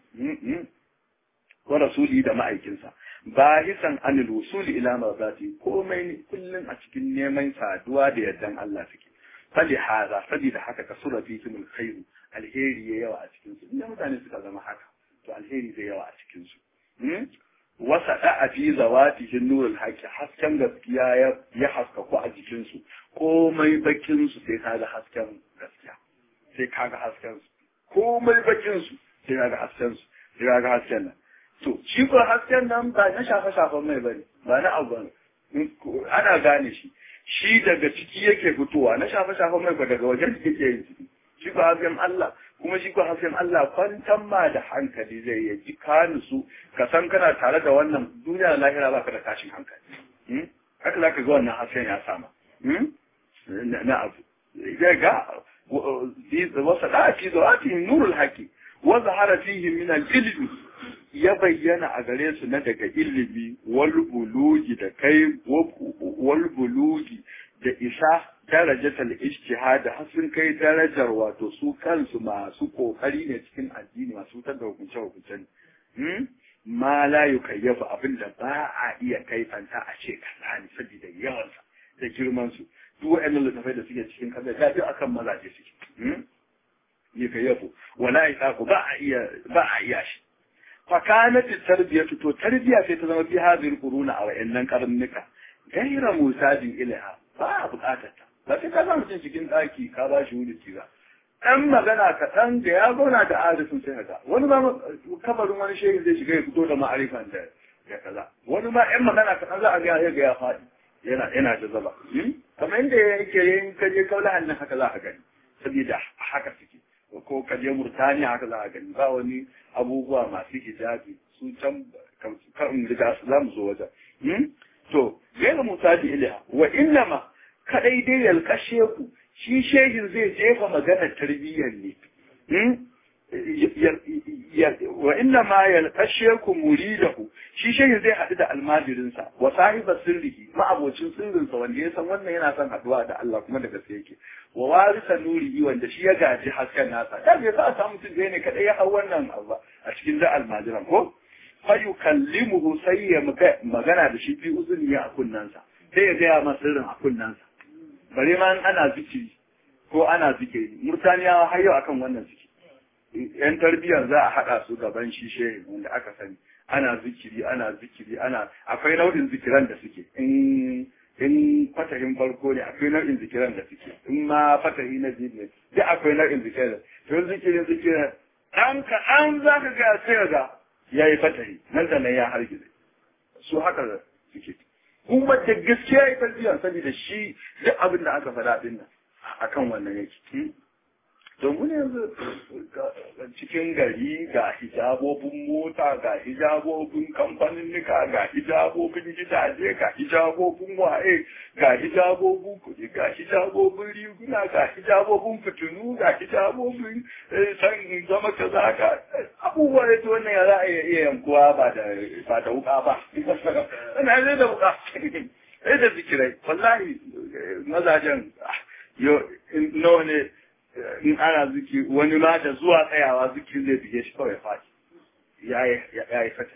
wa rasuli da ma'aikinsa bahisan anil wusuli ila marzati komai ne kullun a cikin neman saduwa da yardan Allah suke fali hada sabida haka kasura fihimul khairu alheri ya yawa a cikin su inda mutane suka zama haka to alheri zai yawa a cikin su wasa da a fi zawatihin nurul haƙi hasken gaskiya ya haskaku a jikinsu komai bakin su sai kaga hasken gaskiya sai kaga hasken su komai bakin su sai kaga hasken su sai kaga hasken nan to shi ko hasken nan ba na shafa shafan mai bane ba na abu bane ana gane shi shi daga ciki yake fitowa na shafa shafan mai ba daga wajen yake yin ciki shi ko hasken Allah kuma shi ko hasken Allah kwantan ma da hankali zai ya ji ka su ka san kana tare da wannan duniya da lahira baka da tashin hankali haka zaka ga wannan hasken ya sama na abu zai ga wasa da fi zawati nurul haqi wa zahara fihi min al-ilmi ya bayyana a gare su na daga ilimi wal bulugi da kai wal bulugi da isa darajatal ijtihad har sun kai darajar wato su kansu masu kokari ne cikin addini masu wutar da hukunce hukunce ne ma la yukayyafu abinda ba a iya kaifanta a ce kaza ne saboda yawansa da girman su duk wa'annan littafai da suke cikin kaza da duk akan mazaje suke yukayyafu wala yaqu ba a iya ba a iya shi fakanat tarbiyatu to tarbiya sai ta zama fi hadhihi quruna a wa'annan karnuka gaira musajin ilaha ba a bukatar ta ba sai ka zama mutum cikin ɗaki ka ba shi wuri kiza ɗan magana kaɗan da ya zauna da arifin sai ga wani ma kabarin wani shehin zai shiga ya fito da ma'arifan da ya kaza wani ma ɗan magana kaɗan za a ga ya ga ya faɗi yana yana da zaba kamar yadda yake yin kaje kaula hannun haka za a gani saboda haka suke ko kaje murtaniya haka za a gani ba wani abubuwa masu hijabi su can kan riga za mu zo wajen to gaira musaji ilaha wa innama kadai dai yalkashe ku shi shehin zai jefa maganar tarbiyyar ne wa inna ma yalqashiyakum muridahu shi shehi zai haɗu da almajirinsa wa sahiba sirrihi ma'abocin sirrinsa wanda ya san wannan yana son haɗuwa da Allah kuma da gaske yake wa warisa nurihi wanda shi ya gaji hasken nasa da bai za a samu mutum da ne kadai ya hau wannan abu a cikin da almajiran ko fa yukallimuhu sai ya magana da shi fi uzuni a kunnansa sai ya gaya masa sirrin a kunnansa bare ma ana zikiri ko ana zikiri murtaniyawa har yau akan wannan zikiri yan tarbiyyar za a haɗa su gaban shi shehin wanda aka sani ana zikiri ana zikiri ana akwai nau'in zikiran da suke in in fatahin farko ne akwai nau'in zikiran da suke in ma fatahi na biyu ne duk akwai nau'in zikiran to zikirin zikiran an ka an za ka ga sai ga ya yi fatahi nan da nan ya hargize su haka suke kuma da gaskiya ya tarbiyyar saboda shi duk abin da aka faɗa ɗin nan akan wannan yake domin yanzu cikin gari ga hijabobin mota ga hijabobin kamfaninnika ga hijabobin gidaje ga hijabobin waye ga hijabobin kuɗi ga hijabobin riguna ga hijabobin fitinu ga hijabobin san zama kaza ga abubuwa da ta wannan ya za a iya yankuwa ba da ba da wuka ba ana zai da wuka sai da zikirai wallahi mazajen nawa ne in ana ziki wani ma da zuwa tsayawa zikirin zai bige shi kawai faɗi ya yi fata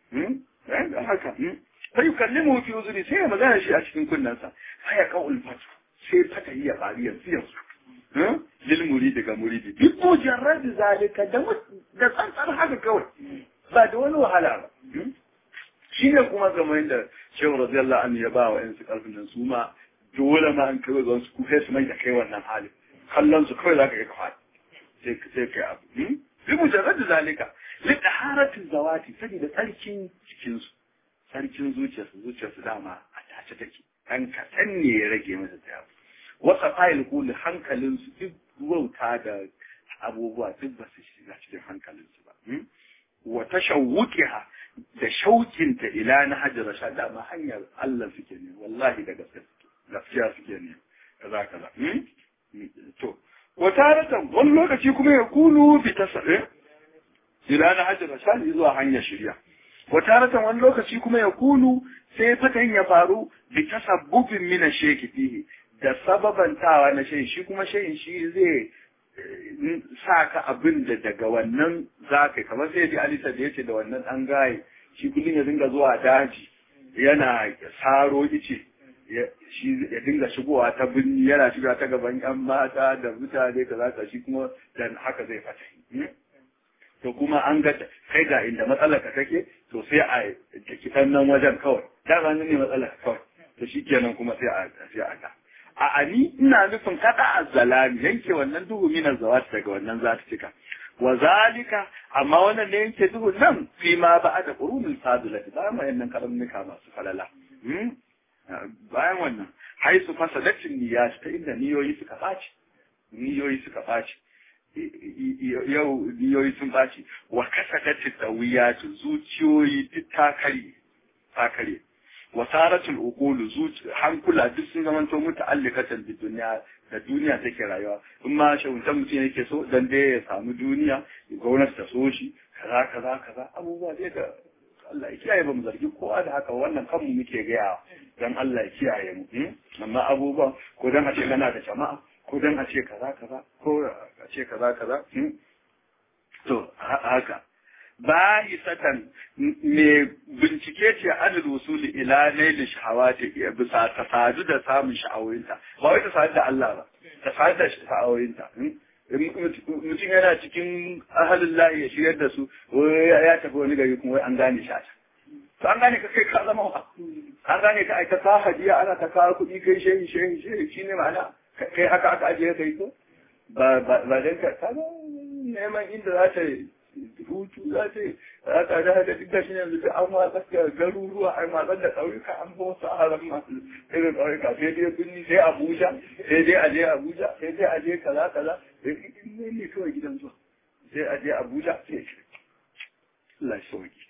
da haka sai yi kalli mu fi uzuri sai ya magana shi a cikin kunnensa sai ya kawo ulfatu sai fata yi ya faru yanzu yanzu lil muridi ga muridi duk mujarrad zalika da da tsantsar haka kawai ba da wani wahala ba shi ne kuma kamar da shehu radiyallahu anhu ya ba wa yansu karfin nan su ma dole ma an kai ga wasu kuhe su mai da kai wannan halin kallon su kawai za ka yi ka faɗi sai ka sai kai abu bi mujarrad zalika li taharatin zawati saboda tsarkin cikin su tsarkin zuciyarsu zuciyarsu dama a tace take dan kaɗan ne ya rage masa ta yabu wasa fayil kuli hankalin su duk wauta da abubuwa duk ba su shiga cikin hankalin su ba wa tashawwuqiha da shaukinta ila na hajjar rashad dama hanyar Allah suke ne wallahi da gaske suke gaskiya suke ne kaza kaza to wa taratan wani lokaci kuma ya kunu bi tasarre ila na hajjar rashad zuwa hanyar shirya wa taratan wani lokaci kuma ya kunu sai fatan ya faru bi tasabbubin mina sheki fihi da sababantawa na shayin shi kuma shayin shi zai sa ka abin da daga wannan za ka kamar sai ji alisa da yace da wannan an gaye shi kullum ya dinga zuwa daji yana saro ice shi ya dinga shigowa ta birni yana shiga ta gaban yan mata da mutane kaza ka shi kuma dan haka zai fata to kuma an ga kai ga inda matsalar ka take to sai a kitan nan wajen kawai da ba ne matsalar kawai to shikenan kuma sai a sai a ga a ani ina nufin kada azzalami yanke wannan duhu minar zawat daga wannan zata cika wa zalika amma wannan ne yanke duhu nan fi ma ba da qurunul fadilati bayan wayannan kalamnuka masu falala bayan wannan haisu fasadatin niyyat ta inda niyoyi suka baci niyoyi suka baci yau niyoyi sun baci wa kasadatin tawiyat zuciyoyi duk ta kare ta kare wasaratul uqulu zuci hankula duk sun zama to muta'alliqatan bi duniya da duniya take rayuwa in ma shawuntan mutum yake so dan dai ya samu duniya gwamnati ta so shi kaza kaza kaza abubuwa dai da Allah ya kiyaye ba mu zargi kowa da haka wannan kanmu muke gaya dan Allah ya kiyaye mu amma abubuwan ko dan a ce kana da jama'a ko dan a ce kaza kaza ko a ce kaza kaza to haka bahisatan me bincike ce adal wusuli ila nail shahawati bisa ta sadu da samun sha'awoyinta ba wai ta sadu da Allah ba ta sadu da sha'awoyinta mutum yana cikin ahalin layi ya shigar da su ya tafi wani gari kuma wai an gane shi a to an gane ka kai ka zama wa an gane ka aika ta hadiya ana ta kawo kuɗi kai shehi shehi shehi shine ma'ana kai haka aka ajiye kai ko ba ba dan ka neman inda za ta hutu za ta yi za ta da da duk da shi yanzu duk an watsar da garuruwa an watsar da ƙauyuka an ba wasu haram masu irin ƙauyuka sai dai birni sai abuja sai dai aje abuja sai dai aje kaza kaza ne ne kawai gidan zuwa sai aje abuja sai Allah sauki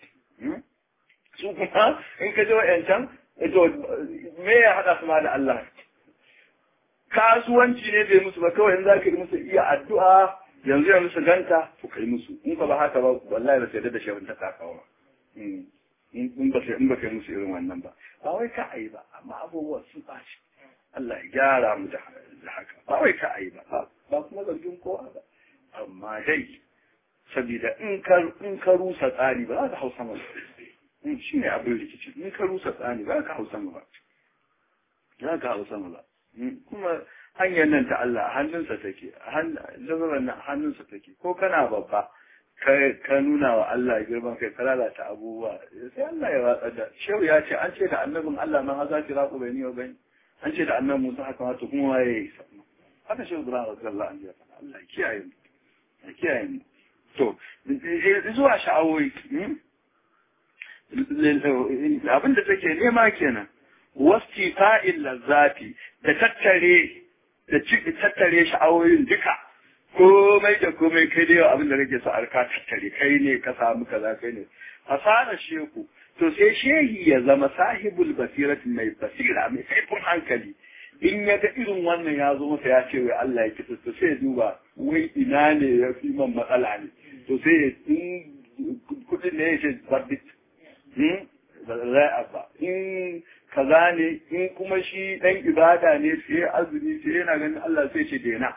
su kuma in ka je wa'yancan to me ya haɗa su ma da Allah kasuwanci ne bai musu ba kawai in za ka yi musu iya addu'a yanzu yanzu su ganta to kai musu in ka ba haka ba wallahi ba sai da shehun ta takawa in ba sai in ba kai musu irin wannan ba ba wai ka ayi ba amma abubuwan sun ɓaci Allah ya gyara mu da haka ba wai ka ayi ba ba kuma zargin kowa ba amma dai saboda in ka in ka rusa tsari ba za ka hausa ba shi ne abin rikici in ka rusa tsari ba za ka hausa ba za ka hausa ba kuma hanyar nan ta Allah a hannunsa take jazarar nan a hannunsa take ko kana babba ka nuna wa Allah girman kai ka lalata abubuwa sai Allah ya watsa da shehu ya ce an ce da annabin Allah man haza ki raku bai ni wa bai an ce da annabin Musa haka wato kuma waye ya yi sannan haka shehu Ibrahim radiyallahu anhu ya faɗa Allah ya kiyaye mu ya kiyaye mu to zuwa sha'awoyi abin da take nema kenan wasti fa'il lazzati da tattare da tattare sha'awoyin duka komai da komai kai da yawa abin da kake so arka tattare kai ne ka samu kaza kai ne fasara sheku to sai shehi ya zama sahibul basirati mai basira mai kaifin hankali in ya ga irin wannan ya zo masa ya ce wai Allah ya kitsa to sai ya duba wai ina ne ya fi man matsala ne to sai ya in kudin ne ya ce verdit ba za ba in kaza ne in kuma shi dan ibada ne sai azumi sai yana ganin Allah sai ce dena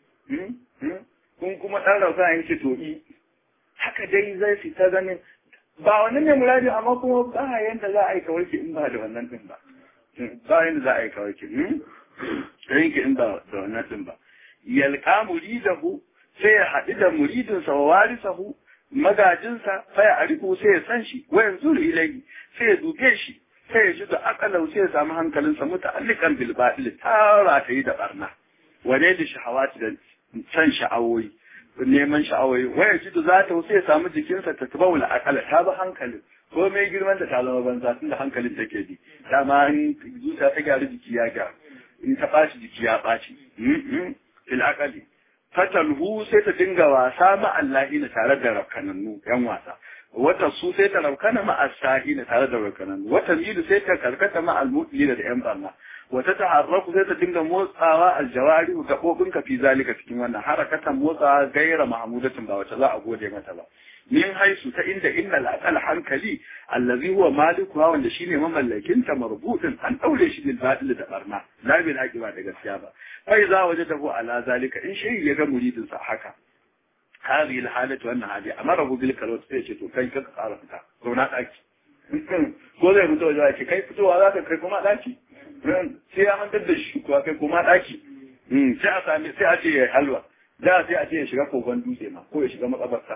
kun kuma dan rauka ya ce to i haka dai zai fita ganin ba wannan ne muradi amma kuma ba yanda za a yi kawarki in ba da wannan din ba ba yanda za a yi kawarki sai ki in ba da wannan din ba yalqa muridahu sai ya haɗu da muridinsa wa warisahu magajinsa sai a riko sai ya san shi wa yanzu ilai sai ya duke shi sai ya ji da akalau sai ya samu hankalinsa muta'alliqan bil batil tara ta yi da barna wane da shahawati da san sha'awoyi neman sha'awoyi wa ya ji da za ta sai ya samu jikinsa ta tabawu la akala ta ba hankalin ko mai girman da ta zama banza tun da hankalin take bi dama in zuciya ta gyaru jiki ya gyaru in ta ɓaci jiki ya ɓaci fil akali fatalhu sai ta dinga wasa ma Allahina tare da rakkanannu yan wasa wata su sai ta raukana ma asahina tare da rakkanannu wata milu sai ta karkata ma almutlina da yan barna wata taharraku sai ta dinga motsawa aljawari gabobin ka fi zalika cikin wannan harakatan motsawa gaira mahmudatin ba wata za a gode mata ba min haisu ta inda inna al hankali allazi huwa maliku wanda shine mamallakin ta marbudin an daure shi bil batil da barna la bil haqi ba da gaskiya ba fa za wajadahu ala zalika in shi ya ga muridin sa haka هذه الحالة وأن هذه أمره بالكلوت sai ce to kai ka tsara fita zauna daki ko zai fito wajen ce kai fitowa za ka kai kuma daki sai ya mantar da shi kuwa kai kuma daki sai a sami sai a ce ya halwa da sai a ce ya shiga kogon dutse ma ko ya shiga makabarta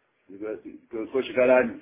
ko shiga rani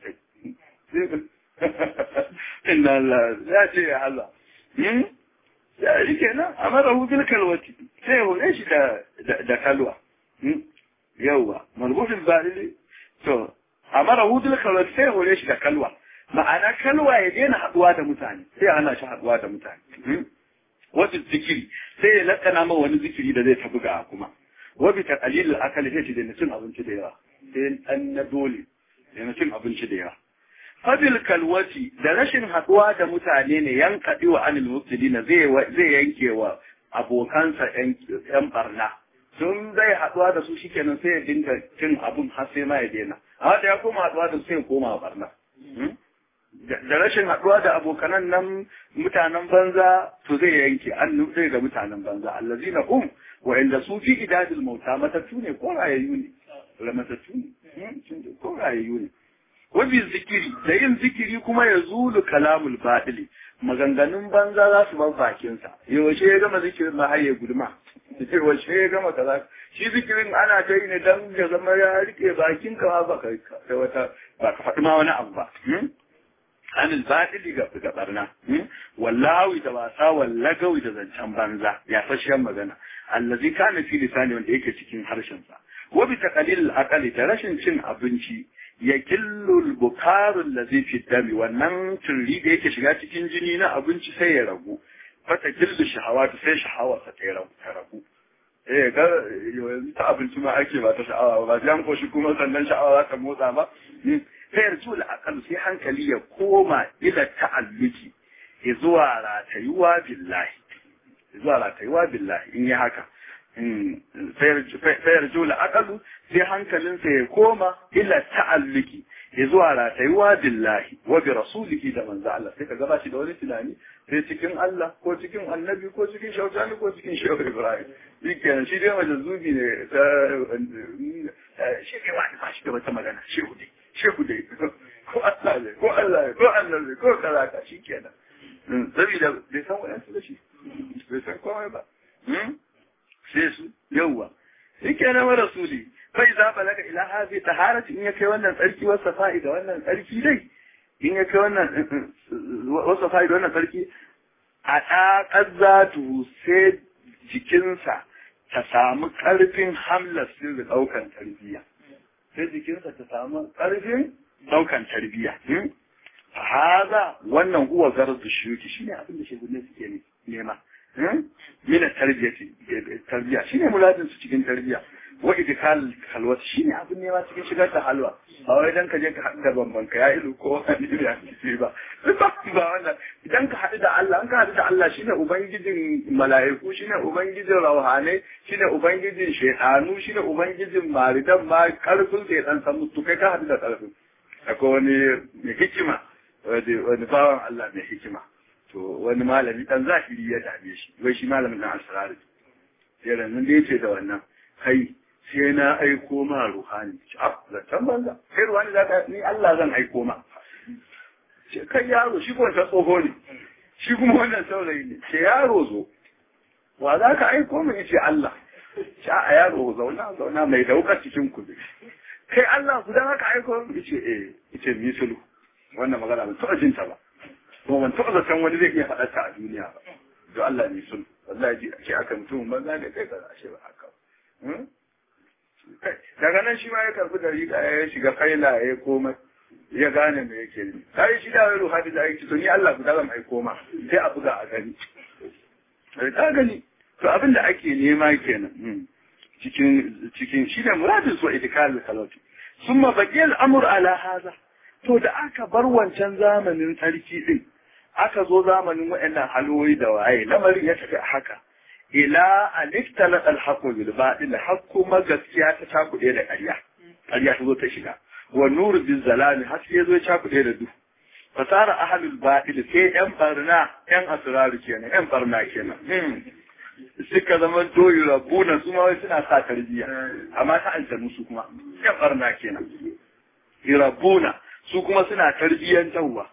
inna Allah ya ce ya halwa ya shi kenan amarahu bil kalwati sai ya hore shi da kalwa yauwa marbufin balili to amara hudul kalwa sai hore shi da kalwa ma'ana kalwa ya daina haduwa da mutane sai ana shi haduwa da mutane wata zikiri sai ya lakana ma wani zikiri da zai tafi ga kuma wabi ta qalilul akali sai da cin abinci da yawa sai an na dole da cin abinci da yawa fabil kalwati da rashin haduwa da mutane ne yankadi wa anil mubtidina zai zai yanke wa abokansa yan barna sun zai haɗuwa da su shikenan sai ya dinga cin abun har sai ma ya daina amma da ya koma haɗuwa da su sai ya koma barna da rashin haɗuwa da abokanan nan mutanen banza to zai yanke an zai ga mutanen banza allazina um wa inda su fi idadil mauta matattu ne ko rayayyu ne matattu ne ko rayayyu ne wabi zikiri da yin zikiri kuma ya zulu kalamul baɗili maganganun banza za su bar bakinsa yaushe ya gama zikirin ma har ya guduma yaushe ya gama kaza shi zikirin ana ta yi ne dan ya zama ya rike bakin ka ba ka wata ba ka faɗi ma wani abu ba anil baɗili ga ga barna wallahi da wasa wallagawi da zancen banza ya fashiyan magana allazi kana fi lisani wanda yake cikin harshen sa wa bi taqlil aqali da rashin cin abinci ya killul bukarun da zai fi dami wannan turri da yake shiga cikin jini na abinci sai ya ragu fata killu shahawa ta sai shahawa ta ta ragu eh ga yanzu ta abinci ma ake ba ta sha'awa ba jan koshi kuma sannan sha'awa za ta motsa ba sai yarju al sai hankali ya koma ila ta'alluki zuwa ratayuwa billahi zuwa ratayuwa billahi in yi haka fayar jula akalu sai hankalinsa ya koma ila ta'alluki ya zuwa ratayuwa billahi wa bi rasulihi da manzo Allah sai ka gaba shi da wani tunani sai cikin Allah ko cikin annabi ko cikin shautani ko cikin shehu Ibrahim shi kenan shi dai majazubi ne shi ne wani ba shi da wata magana shehu dai shehu dai ko Allah ne ko Allah ne ko Allah ne ko kaza ka shi kenan saboda bai san wayansu da shi bai san komai ba sai su yawwa yake na wa rasuli fa idza balaga ila hadhihi taharati in yake wannan tsarki wasa fa'ida wannan tsarki dai in yake wannan wasa fa'ida wannan tsarki a ɗaƙar zatu sai jikinsa ta samu ƙarfin hamlar sirri ɗaukan tarbiyya sai jikinsa ta samu ƙarfin ɗaukan tarbiyya haza wannan huwa garzu shuki shine abin da shehunne suke nema mina tarbiyati tarbiya shine muladin su cikin tarbiya wa idkal halwa shine abin nema cikin shigar da halwa ba wai dan ka je ka haɗu da bamban ka ya ilu ko wani ne ya ce ba ba wannan idan ka haɗu da Allah an ka haɗu da Allah shine ubangijin mala'iku shine ubangijin rauhane shine ubangijin shaytanu shine ubangijin maridan ma karfin sai dan san mutu kai ka haɗu da karfin akwai wani mai hikima wani bawan Allah mai hikima to wani malami dan zahiri ya dame shi wai shi malamin dan asrari sai ranan da yace da wannan kai sai na aiko ma ruhani a zaton banza kai ruhani za ka ni Allah zan aiko ma ce kai yaro shi ko ta tsoho ne shi kuma wannan saurayi ne ce yaro zo wa za ka aiko mu yace Allah ce a yaro zauna zauna mai daukar cikin ku kai Allah guda haka aiko mu yace eh yace misulu wannan magana ban taɓa jinta ba kuma ban taɓa zaton wani zai iya faɗa ta a duniya ba don Allah ne sun wallahi ji ce aka mutum banza ne kai kaza ashe ba haka daga nan shi ma ya karbi da riga ya shiga kaila ya koma ya gane me yake yi kai shi da wai ruhani da yake to ni Allah guda zan aiko ma sai a buga a gani ta gani to abin da ake nema kenan cikin cikin shi da muradin su itikal salati summa baqiyal amr ala hadha to da aka bar wancan zamanin sarki din aka zo zamanin waɗannan haloyi da waye lamarin ya tafi haka ila aliftala alhaqu bil batil hakku ma gaskiya ta cakuɗe da ƙarya ƙarya ta zo ta shiga wa nuru bil zalami haske ya zo ya cakuɗe da duhu fasara ahlul batil sai yan barna yan asraru kenan yan barna kenan suka zama doyi rabuna su ma wai suna sa tarbiyya amma ta aljanu su kuma yan barna kenan rabuna su kuma suna tarbiyyantarwa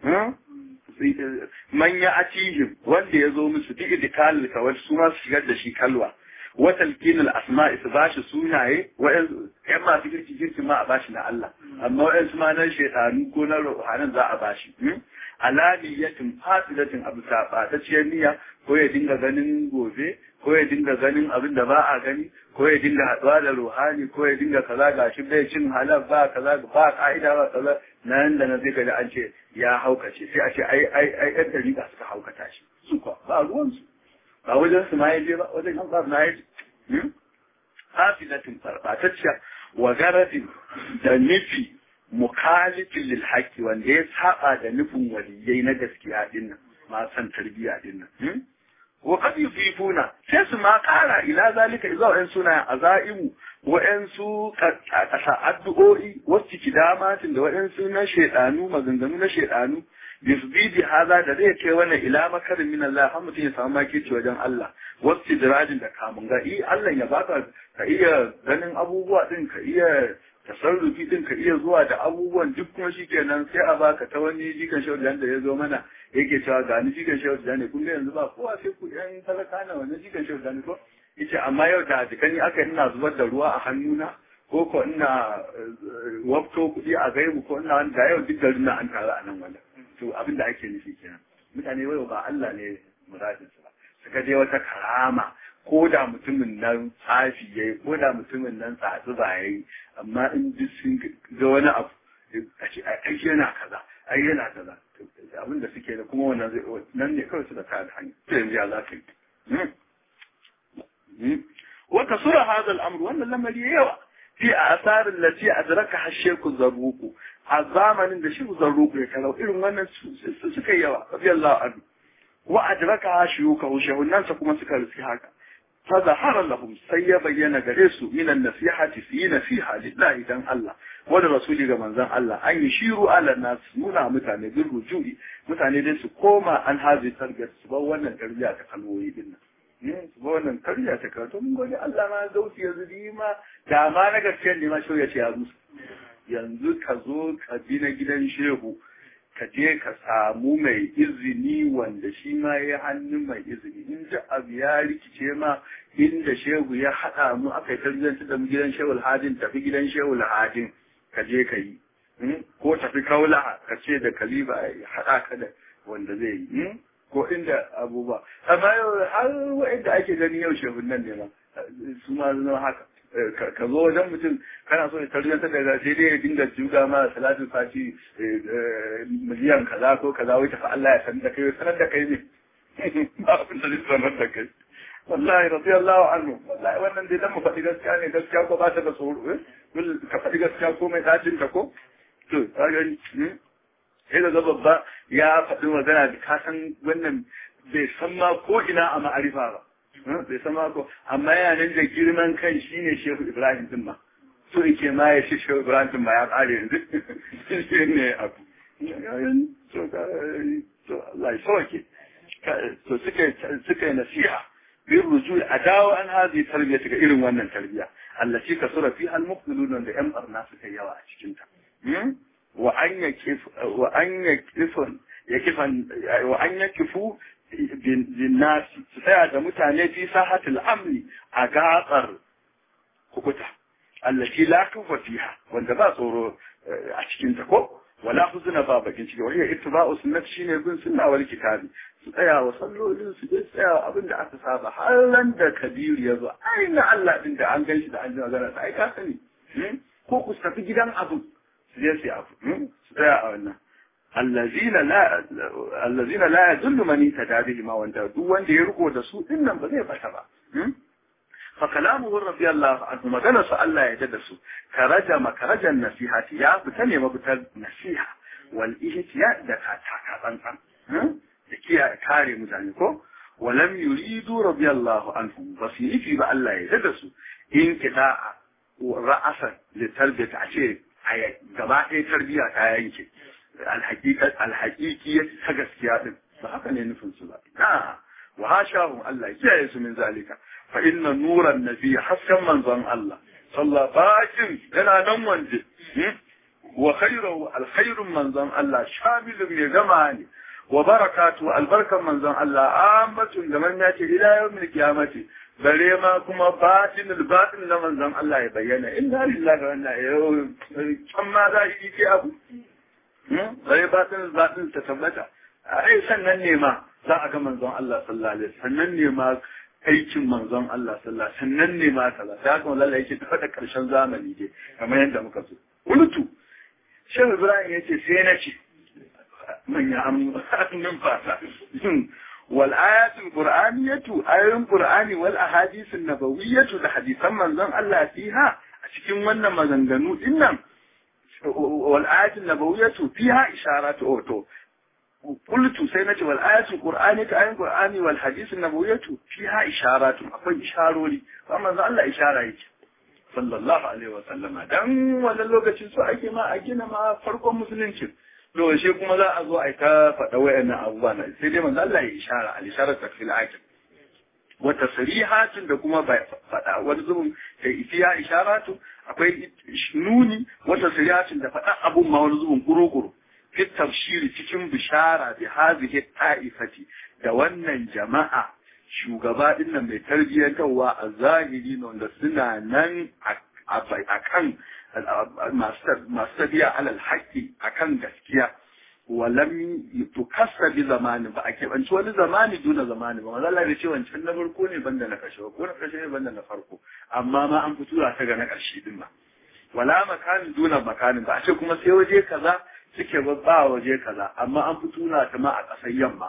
man ya atihim wanda ya zo musu duk idikal kawai su ma su shigar da shi kalwa watal kinal asma'i su bashi sunaye wa'yan yan masu girki girki ma a bashi na Allah amma wa'yan su ma nan shaitanu ko na ruhanan za a bashi alaniyatin fasidatin abu saɓatacciyar niyya ko ya dinga ganin gobe ko ya dinga ganin abin da ba a gani ko ya dinga haɗuwa da ruhani ko ya dinga kaza ga shi bai cin halal ba kaza ba ka'ida ba kaza nan da na zai gani an ce ya haukace sai a ce ai ai ai ɗan dariƙa suka haukata shi su kuwa ba ruwansu ba wajen su ma yaje ba wajen an tsara na yaje hafizatin farfatacciya wa garadin da nufi mukhalifin lil haqqi wanda ya saba da nufin waliyai na gaskiya din nan ma san tarbiya din nan wa qad yufifuna sai su ma kara ila zalika idza wa'in suna azaimu wa'in su kasa addu'o'i wasu kidamatin da wa'in su na shedanu maganganu na shedanu bisbidi haza da zai kai wannan ila makarin min Allah har mutum ya samu makirci wajen Allah wasu dirajin da kamun ga i Allah ya baka ka iya ganin abubuwa din ka iya tasarrufi din ka iya zuwa da abubuwan duk kuma shikenan sai a baka ta wani jikan shehu da ya zo mana yake cewa ga ni jikan shehu da ne kun ga yanzu ba kowa sai ku yan talaka na wannan jikan shehu da ne ko yace amma yau da jikani aka ina zubar da ruwa a hannuna ko ko ina wafto kuɗi a gaibu ko ina da yau duk garin na an taru a nan wannan to abin da ake nufi kenan mutane wai ba Allah ne muradin su ba suka je wata karama ko da mutumin nan tsafi yayi ko da mutumin nan tsatsi ba yayi amma in duk sun ga wani abu a ce ai yana kaza ai yana kaza abin da suke da kuma wannan zai nan ne kawai suka kada hanya to yanzu ya za ka yi wata sura hada al'amr wannan lamari yawa fi asar allati adraka hasheku zarruku a zamanin da shi zarruku ya karau irin wannan su suka yawa radiyallahu anhu wa adraka shuyuka shehunansa kuma suka riski haka fa zahara lahum sai ya bayyana gare su minan nasihati su yi nasiha lillahi dan Allah wani rasuli ga manzon Allah an yi shiru ala nas nuna mutane bin rujui mutane dai su koma an hazi tarbiyyar su bar wannan tarbiyya ta kalmoyi din nan su bar wannan tarbiyya ta kalmoyi mun gode Allah ma zauki yanzu ni ma da ma na gaskiyar ne ma shi ya ce ya musu yanzu ka zo ka bi na gidan shehu ka je ka samu mai izini wanda shi ma ya hannun mai izini in ji abu ya rikice ma inda shehu ya haɗa mu aka yi tarbiyyar da mu gidan shehu hadin tafi gidan shehu hadin ka je ka yi ko tafi kaula ka ce da kaliba ya haɗa ka da wanda zai yi ko inda abubuwa amma yau har wa'inda ake gani yau shehun nan ne ma su ma zama haka ka zo wajen mutum kana so ya tarbiyyar da sai dai ya dinga juga ma salatin fati miliyan kaza ko kaza wai tafi Allah ya san da kai sanar da kai ne ba abin da zai sanar da kai wallahi radiyallahu anhu wallahi wannan dai dan mu faɗi gaskiya ne gaskiya ko ba ta da tsoro ka faɗi gaskiya ko mai dacin ta ko to ka gani sai da babba ya faɗi magana da ka san wannan bai san ma ko ina a ma'arifa ba bai san ma ko amma yana nan da girman kan shine Shehu Ibrahim din ma so yake ma ya shi Shehu Ibrahim din ma ya ƙare yanzu shi ne abu to Allah ya sauke to suka suka nasiha bin rujui a dawo an hazi tarbiyya ga irin wannan tarbiyya allaci ka sura fi al-muqtilun da yan barna suka yawa a cikin ta wa an yakif wa an yakifun yakifan wa an yakifu bin nasi su tsaya da mutane fi sahatul amni a gatsar kukuta allaci la kufa fiha wanda ba tsoro a cikin ta ko wala huzuna ba bakin ciki wani ittiba'u sunnati shine bin sunna wal kitabi su tsaya wa sallolin su je tsaya abin da aka saba har ran da kabiru ya zo ai na Allah din da an gan shi da an ji magana ai ka sani ko ku tafi gidan abu su je su abu su tsaya a wannan allazina la allazina la yadullu man tada bihi ma wanda duk wanda ya riko da su din nan ba zai bata ba fa kalamuhu radiyallahu anhu magana su Allah ya da su karaja makarajan nasihati ya fita ne mafitar nasiha wal ihtiya da ka taka tsantsan da kiyaye kare mutane ko walam yuridu radiyallahu anhu ba su yi ba Allah ya da su in kida ra'asan li tarbiyata a ce gaba ɗaya tarbiya ta yanke alhaqiqat alhaqiqiyya ta gaskiya din ba haka ne nufin su ba na wa hashahum Allah ya kiyaye su min zalika fa inna nuran nabi hasken manzon Allah sallallahu bakin yana nan wanje wa khairu alkhairun manzon Allah shamilun mai gama ne wa barakatu albarkan manzon Allah ammatun da man yace ila yawmil qiyamati bare ma kuma batinul batin na manzon Allah ya bayyana inna lillahi wa inna ilaihi kan ma za yi ke abu bare batinul batin ta tabbata ai sannan ne ma za a ga manzon Allah sallallahu alaihi sannan ne ma aikin manzon Allah sallallahu alaihi sannan ne ma kaza sai haka wallahi yake tafa da karshen zamani dai kamar yadda muka so ulutu Shehu Ibrahim yace sai na ce manya hannun fasa. Wal ayatul Qur'aniyatu ayoyin Qur'ani wal ahadisun nabawiyatu da hadisan manzon Allah fiha a cikin wannan maganganu din nan wal ayatul nabawiyatu fiha isharatu to qultu sai nace wal ayatul Qur'aniyatu ayoyin Qur'ani wal hadisun nabawiyatu fiha isharatu akwai isharori amma manzon Allah ishara yake sallallahu alaihi wa sallama dan wannan lokacin su ake ma a gina ma farkon musulunci to shi kuma za a zo a ta faɗa wayannan abubuwa na sai dai manzo Allah ya ishara al isharar takfil akil wa tasrihatin da kuma faɗa wani zubin da ifiya isharatu akwai nuni wa tasrihatin da faɗa abun ma wani zubin kuro-kuro fi tafsiri cikin bishara bi hadhihi ta'ifati da wannan jama'a shugaba din nan mai tarbiyyantarwa a zahiri wanda suna nan a kan masu tafiya alal haƙƙi a kan gaskiya walam tukassa bi zamani ba a keɓanci wani zamani duna zamani ba maza Allah ce wancan na farko ne banda na ƙarshe ko na ƙarshe ne banda na farko amma ma an fito ta ga na ƙarshe din ba wala makanin duna makanin ba a ce kuma sai waje kaza suke ba waje kaza amma an fito na ta ma a ƙasar yamma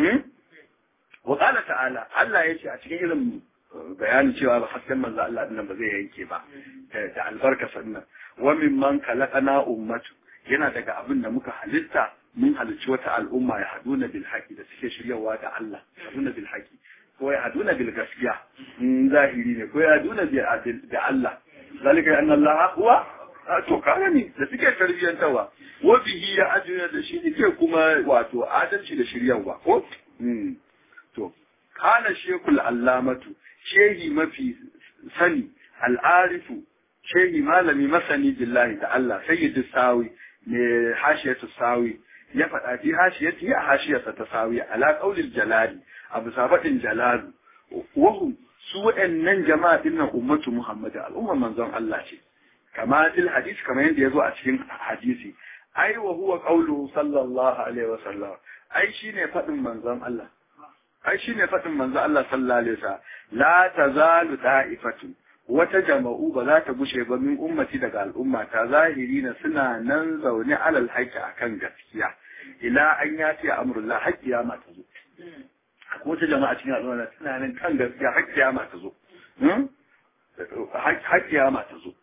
wa qala ta'ala Allah yace a cikin irin bayanin cewa ba hasken manzo Allah din ba zai yanke ba da albarka sannan wa mimman khalaqana ummatu yana daga abin da muka halitta mun halicci wata al'umma ya haduna bil haqi da suke shiryawa da Allah haduna bil haqi ko ya haduna bil gaskiya zahiri ne ko ya haduna bi Allah zalika anna Allah huwa to kaga ni da suke tarbiyyantarwa wa bihi ya ajuna da shi ne kuma wato adalci da shiryawa ko to kana shekul allamatu shehi mafi sani al'arifu shehi malami masani billahi da Allah sayyidu sawi ne hashiyatu sawi ya faɗa fi hashiyati ya hashiyarsa ta sawi ala qaulil jalali abu sabadin jalalu wahum su waɗannan jama'a dinnan ummatu muhammad al'umma manzon Allah ce kama fil hadis kamar yadda yazo a cikin hadisi ai wa huwa qauluhu sallallahu alaihi wa sallam ai shine faɗin manzon Allah ai shine faɗin manzon Allah sallallahu alaihi wa sallam la tazalu da'ifatu wata jama'u ba za ta gushe ba min ummati daga al'umma ta zahiri na suna nan zaune alal haƙƙi akan gaskiya ila an ya ce amrullah haƙƙiya ma ta zo akwai wata jama'a cikin al'umma suna nan kan gaskiya haƙƙiya ma ta zo haƙƙiya ma ta zo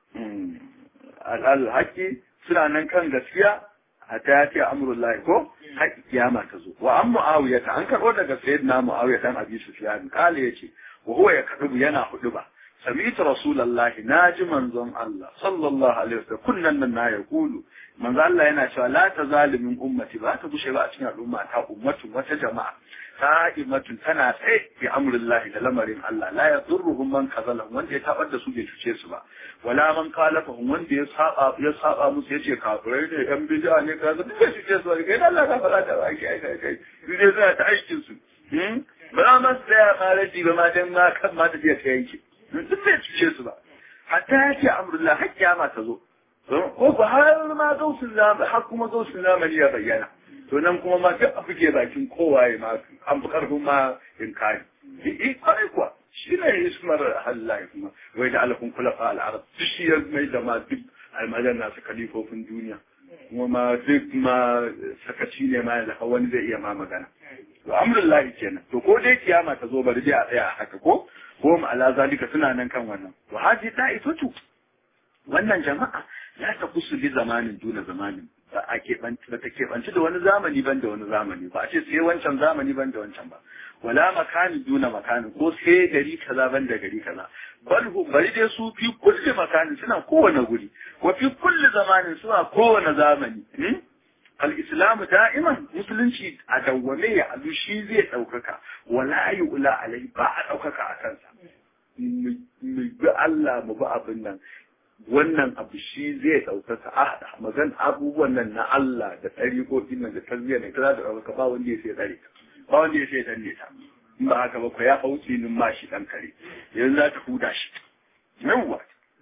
al'al haƙƙi suna nan kan gaskiya hatta ya ce amrullah ko haƙƙiya ma ta zo wa an mu'awiya ta an karɓo daga sayyidina mu'awiya dan abi sufyan kale yace wa huwa ya kadubu yana hudu ba سمعت رسول الله ناجي منزون الله صلى الله عليه وسلم كنا na يقول manzo Allah yana cewa la tazalimin ummati ba ta gushe ba a cikin al'umma ta ummatu wata jama'a sa'imatun tana tsaye bi amrillah da lamarin Allah la yadurruhum man kazala wanda ya tabar da su bai cuce su ba wala man kalafahum wanda ya saba ya saba musu yace kafirai ne yan bid'a ne kaza duk bai cuce su kai Allah ka fara da baki kai kai kai ne suna ta aikin su ba ma tsaya ma raji ba ma dan ma kan ma da ta yanke duk bai cuce su ba hatta ya ce amrullah har kiyama ta zo ko ba har ma gausun zamani har kuma gausun zamani ya bayyana to nan kuma ma duk abu ke bakin kowaye ma an fi karfin ma in kari i kwarai kuwa shi ne ismar halaye kuma wai da alakun kula fa al'arab duk shi ya mai da ma duk almajan nasu kalifofin duniya kuma ma duk ma sakaci ne ma da wani zai iya ma magana to amrullahi kenan to ko dai kiyama ta zo bari dai a tsaya a haka ko ko ma ala zalika suna nan kan wannan wa haji ta'ifatu wannan jama'a la ta kusu bi zamanin duna zamanin ba a keɓanci ba ta keɓanci da wani zamani ban da wani zamani ba a ce sai wancan zamani ban da wancan ba wala makanin duna makanin ko sai gari kaza ban da gari kaza bal hu bari dai su fi kulli makanin suna kowane guri wa fi kulli zamanin suna kowane zamani al-islamu da'iman musulunci a dawwame ya alu shi zai ɗaukaka wala yu'la alai ba a ɗaukaka a kansa mu bi Allah mu bi abin nan wannan abu shi zai ɗaukaka a magan abubuwan nan na Allah da ɗariƙoƙin nan da tarbiyyar ne kaza da ɗaukaka ba wanda ya sai ɗare ba wanda ya sai danne ta in ba haka ba ko ya hauci nin ma shi ɗan kare yanzu za ta huda shi yawwa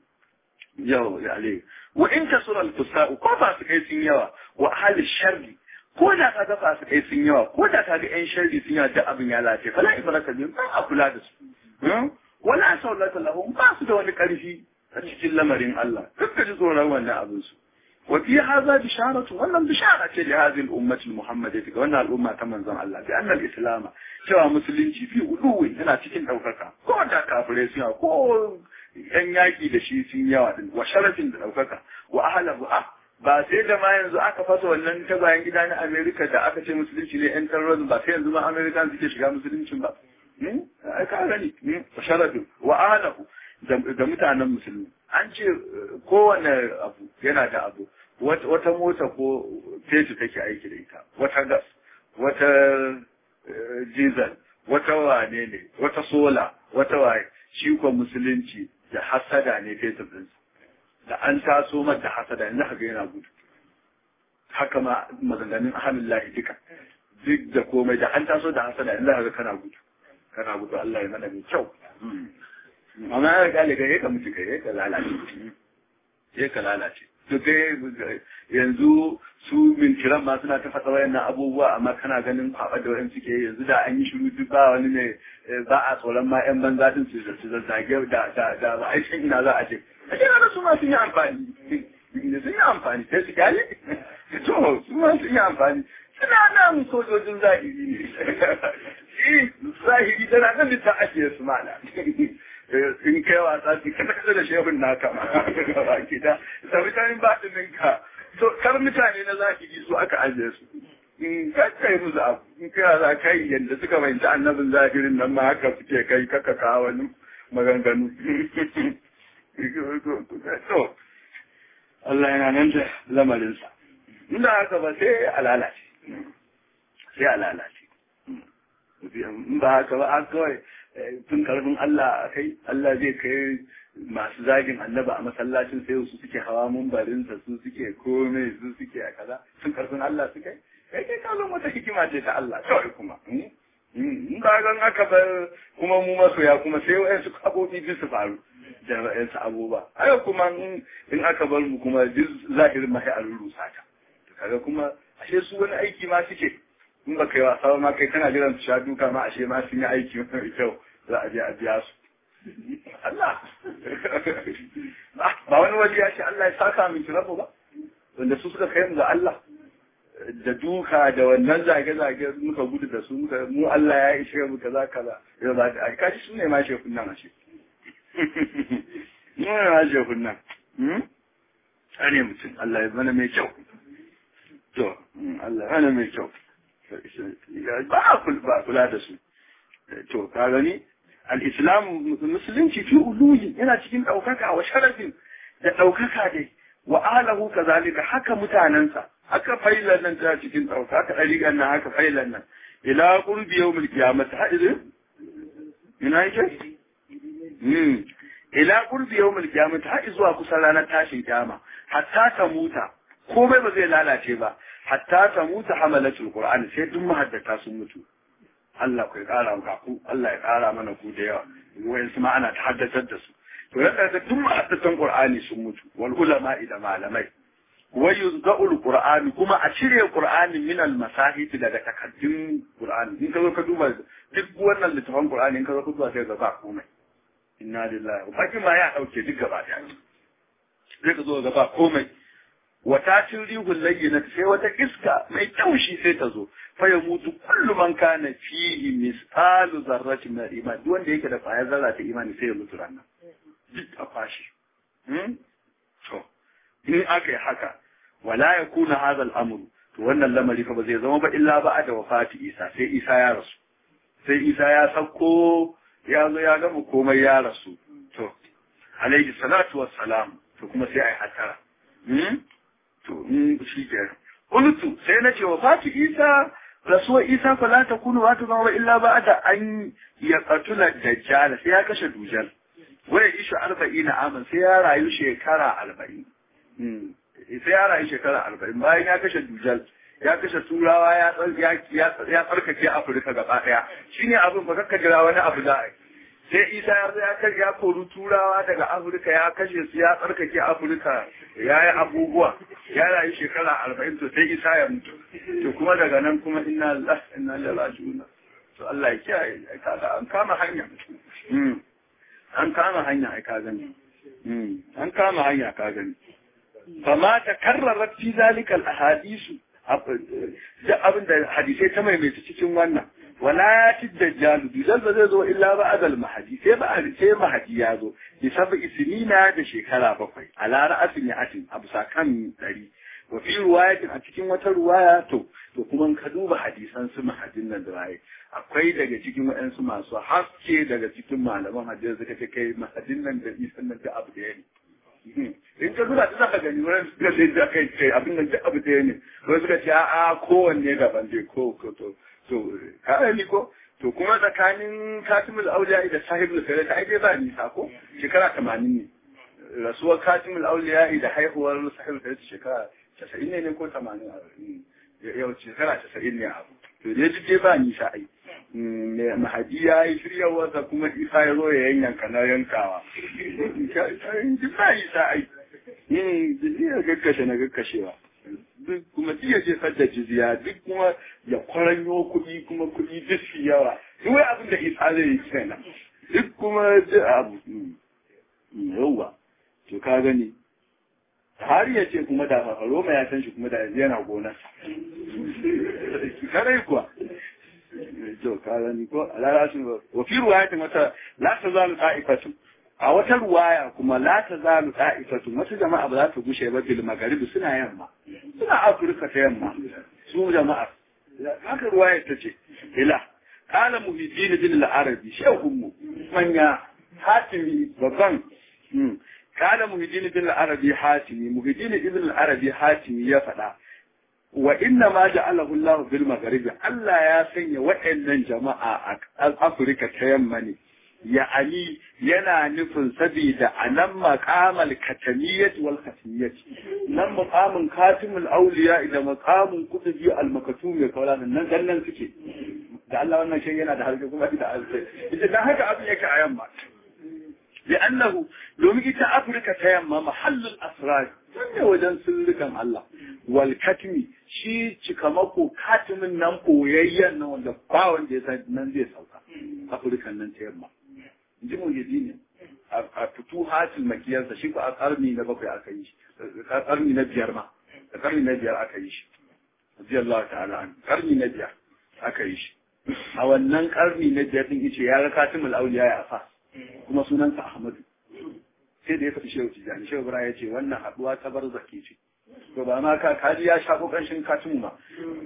yau ya ale wa in kasura al-fusaqu ko ba su kai sun yawa wa ahli sharri ko da ka ga ba su kai sun yawa ko da ka ga ƴan sharri sun yawa duk abin ya lafiya fala ibraka bin ba a kula da su wala saulata lahum ba su da wani ƙarfi a cikin lamarin Allah duk ka ji tsoron wannan abin su wa fi hadha bisharatu wannan bishara ce da hadhihi al-ummati al-muhammadiyya ga wannan al'umma ta manzon Allah bi anna al-islam cewa musulunci fi uluwi yana cikin daukaka ko da kafirai sun ko yan yaki da shi sun yawa din wa sharafin da daukaka wa ahlahu ah ba sai da ma yanzu aka fasa wannan ta bayan gida na Amerika da aka ce musulunci ne yan terrorism ba sai yanzu ma Amerika suke shiga musuluncin ba ka gani wa sharafin wa ahlahu da mutanen musulmi an ce kowane abu yana da abu wata mota ko fetu take aiki da ita wata gas wata diesel wata wane ne wata sola wata waye shi ko musulunci da hasada ne fetur ɗinsa da an taso mata hasada yanzu haka yana gudu haka ma maganganun ahalillahi duka duk da komai da an taso da hasada yanzu haka kana gudu kana gudu Allah ya mana mai kyau amma ya kale ga ka mutu kai ka lalace ya ka lalace to kai yanzu su mintiran ma suna ta fasa wayannan abubuwa amma kana ganin kwaba da wayan suke yanzu da an yi shiru duk ba wani ne ba a tsoron ma yan banza din su su zazzage da da da ba a san ina za a je a ce na su ma sun yi amfani sun yi amfani sai su kyale to su ma sun yi amfani suna nan sojojin zahiri ne zahiri tana nan da ta ajiye su mana in kai wasa su kasa kasa da shehun naka ma baki da da mutanen baɗinin ka to kar mutane na zahiri su aka ajiye su in kakkai musu abu in kai za kai yadda suka fahimci annabin zahirin nan ma haka suke kai kaka kawo wani maganganu to Allah yana nan da lamarinsa inda haka ba sai a lalace sai a lalace in ba haka ba a kawai tun karfin Allah kai Allah zai kai masu zagin annaba a masallacin sai su suke hawa mumbarinsa su suke komai su suke a kaza tun karfin Allah su kai kai kai kallon wata hikima ce ta Allah kawai kuma in ba gan aka bar kuma mu masoya kuma sai wayansu abubuwa duk su faru da wayansu abubuwa haka kuma in aka bar mu kuma duk zahirin mahi a rurusa ta kaga kuma ashe su wani aiki ma suke in ba kai wasa ma kai kana jiran su sha duka ma ashe ma sun yi aiki mai kyau za a je a biya su Allah ba wani waje ya ce Allah ya saka min rabu ba wanda su suka kai mu ga Allah da duka da wannan zage-zage muka gudu da su muka mu Allah ya ishe mu kaza kaza yau za ka ai kashi su ne ma shekun nan ashe mu ne ma shekun nan ane mutum Allah ya mana mai kyau to Allah ya mana mai kyau ba ba kula da su to ka gani al-islam musulunci fi uluhi yana cikin daukaka wa sharafin da daukaka dai wa alahu kazalika haka mutanansa haka failan nan ta cikin ɗauka haka ɗariƙan nan haka failan nan ila ƙurbi yau mulki ya mata haɗin ina yake ila ƙurbi yau mulki ya mata haɗi zuwa kusan ranar tashin kyama hatta ta muta komai ba zai lalace ba hatta ta muta hamalatul qur'ani sai duk mahaddata sun mutu Allah ku ya ƙara maka ku Allah ya ƙara mana ku da yawa wayan su ma ana ta haddatar da su to yadda duk mahaddatan qur'ani sun mutu wal ulama da malamai ويزدأ القرآن كما أشري القرآن من المساحف daga takaddun Qur'ani in ka zo ka duba duk wannan littafin Qur'ani in ka zo ka duba sai ga ba komai inna lillahi wa inna ma ya dauke duk gaba daya sai ka zo ga ba komai wata cin rihul layyina sai wata iska mai taushi sai ta zo fa ya mutu kullu man kana fihi misqalu zarratin min iman duk wanda yake da kwayar zarra ta imani sai ya mutu ranan duk a fashi to in aka yi haka wala ya kuna hadha al'amru to wannan lamari fa ba zai zama ba illa ba da wafati Isa sai Isa ya rasu sai Isa ya sauko ya zo ya gama komai ya rasu to alaihi salatu wassalam to kuma sai ai hatara hmm to in shi ke qultu sai nace wafati Isa rasuwar Isa fa la takunu wa ta zama illa ba da an ya qatula dajjal sai ya kashe dujal waya isha arba'ina aman sai ya rayu shekara arba'in sai ya rayu shekara arba'in bayan ya kashe dujal ya kashe turawa ya tsarkake afirka gaba daya shi ne abin ba kakka jira wani abu za a sai isa ya zo ya kashe ya kori turawa daga afirka ya kashe su ya tsarkake afirka ya yi abubuwa ya rayu shekara arba'in to sai isa ya mutu to kuma daga nan kuma inna Allah inna Allah raji'un to Allah ya kiyaye kaga an kama hanya an kama hanya ai ka gani an kama hanya ka gani فما تكررت في ذلك الاحاديث da abin da hadisai ta maimaita cikin wannan wala ya ci dajjalu dujal ba zai zo illa ba adal mahadi sai ba sai mahadi ya zo bi sabu isnina da shekara bakwai ala ra'asin ya atin abu sakan dari wa fi riwayatin a cikin wata ruwaya to to kuma ka duba hadisan su mahadin nan da waye akwai daga cikin waɗansu masu haske daga cikin malaman hadisi suka ce kai mahadin nan da isan nan da abu da ne in ka zuba ta zaka gani wani suka ce da kai ce abin nan duk abu ɗaya ne wani suka ce a'a kowanne daban dai ko ko to to ka ni ko to kuma tsakanin katimul auliya da sahibul sirri ai dai ba nisa ko shekara 80 ne rasuwar katimul auliya da haihuwar sahibul sirri shekara 90 ne ne ko 80 yau shekara 90 ne abu to dai duk dai ba nisa ai mahadi ya yi shiryawarsa kuma isa ya zo ya yanyanka na yankawa duk ba isa ai duk ya gaggashe na gaggashewa duk kuma duk ya jefar da jizya duk kuma ya kwaranyo kuɗi kuma kuɗi duk su yawa duk wai abin da isa zai yi kenan duk kuma duk abu yauwa to ka gani har ya ce kuma da Roma ya san shi kuma da yanzu yana gonarsa karai kuwa to ka gani ko alarasin wa fi ruwayatin wata la ta zalu ta'ifatu a wata ruwaya kuma la ta zalu ta'ifatu wata jama'a ba za ta gushe ba bil magharibi suna yamma suna afirka ta yamma su jama'a haka ruwaya ta ce ila kala muhiddin bin al-arabi shehun mu manya hatimi babban kala muhiddin bin al-arabi hatimi muhiddin ibn al-arabi hatimi ya faɗa wa inna ma ja'alahu Allah bil magharibi Allah ya sanya waɗannan jama'a a Afirka ta yamma ne ya ali yana nufin saboda a nan maqamal katamiyyat wal katimiyyat nan maqamin katimul awliya da maqamin kutubi al makatum ya kawla nan dan nan suke da Allah wannan shi yana da harke kuma da alfai ita dan haka abin yake a yamma لأنه domin ita Afirka ta yamma mahallin asrar ne wajen sirrukan Allah wal katmi shi cikamako katimin nan koyayyen nan wanda ba wanda ya san nan zai sauka Afirka nan ta yamma ji mu yaji ne a fitu hatil makiyarsa shi ko a karni na bakwai aka yi shi a karni na biyar ma a karni na biyar aka yi shi radiyallahu ta'ala an karni na biyar aka yi shi a wannan karni na biyar din yace ya ga katimul auliya ya fa kuma sunansa Ahmadu sai da ya faɗi shehu tijani shehu bura ya ce wannan haɗuwa ta bar zaki ce to ba ma ka kaji ya shako ƙanshin katimu ma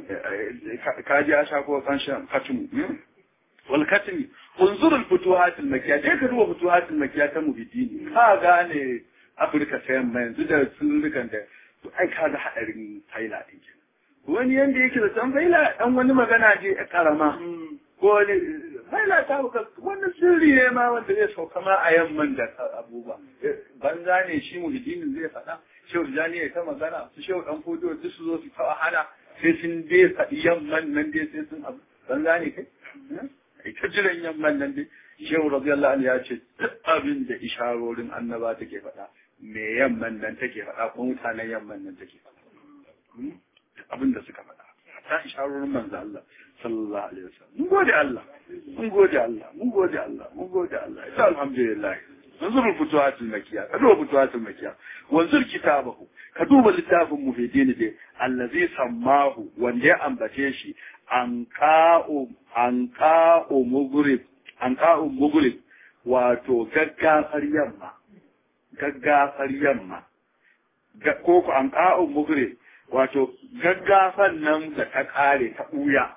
kaji ya shako ƙanshin katimu wal katimi unzur al futuhat al makkiya dai ka duba futuhat al makkiya ta muhiddini ka gane afirka ta yamma yanzu da sullukan da to ai ka ga hadarin faila din wani yanda yake da san faila dan wani magana je karama ko wani faila ta buka wannan sirri ne ma wanda zai sauka ma a yamman da abubuwa banza ne shi muhiddinin zai faɗa shehu jani ya ta magana su shehu dan fodo duk su zo su ta wahala sai sun dai faɗi yamman nan dai sai sun abu banza ne kai ita jiran yamman nan dai shehu radiyallahu anhu ya ce duk abin da isharorin annaba take faɗa me yamman nan take faɗa ko mutanen yamman nan take faɗa abin da suka faɗa ta isharorin manzo Allah sallallahu alaihi wasallam mun gode Allah mun gode Allah mun gode Allah mun gode Allah ita alhamdulillah انظر الفتوحات المكية كدوب الفتوحات المكية وانظر كتابه كدوب littafin muhiddin dai allazi sammahu wanda ya ambace shi anqa'u anqa'u mugrib anqa'u mugrib wato gaggafar yamma gaggafar yamma ko ku anqa'u mugrib wato gaggafan nan da ta kare ta buya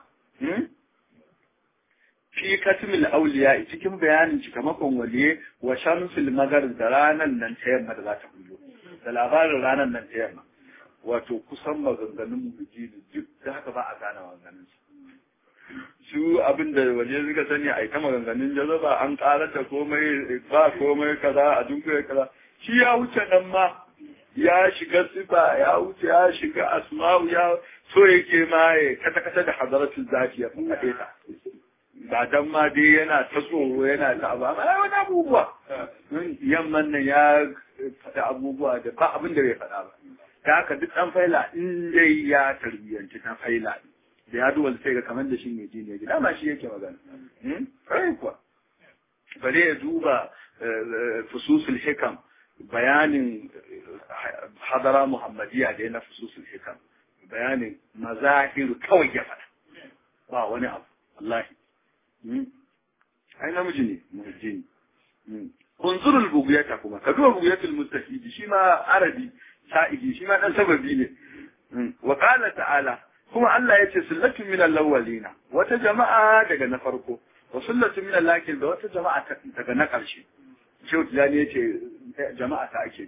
fi katimil auliya cikin bayanin cikamakon waliye wa shamsul magar da ranar nan ta yamma da za ta bullo da labarin ranar nan ta yamma wato kusan maganganun mujini duk da haka ba a gane maganganun su su abin da waje suka sani a ita maganganun jazaba an karar da komai ba komai kaza a dunkule kaza shi ya wuce nan ma ya shiga sifa ya wuce ya shiga asma'u ya so yake ma ya kata kata da hadaratul zafiya kun haɗe ta ba dan ma dai yana ta tsoro yana ta abu amma ya wani abubuwa yamman nan ya faɗi abubuwa da ba abin da bai faɗa ba ta haka duk ɗan faila in dai ya tarbiyyanci ta faila da ya duwal sai ga kamar da shi ne ji ne dama shi yake magana kai kuwa bare ya duba fususul hikam bayanin hadara muhammadiya da ya na fususul hikam bayanin mazahiru kawai ya faɗa ba wani abu wallahi ai namiji ne muhajji ne unzurul bugiyata kuma ka duba bugiyatul mustafidi shi ma arabi sa'idi shi ma dan sababi ne wa qala ta'ala kuma Allah ya ce sullatu min al-awwalina wata jama'a daga na farko wa sullatu min al-akhir da wata jama'a daga na ƙarshe Shehu Tijani ya ce jama'a ta ake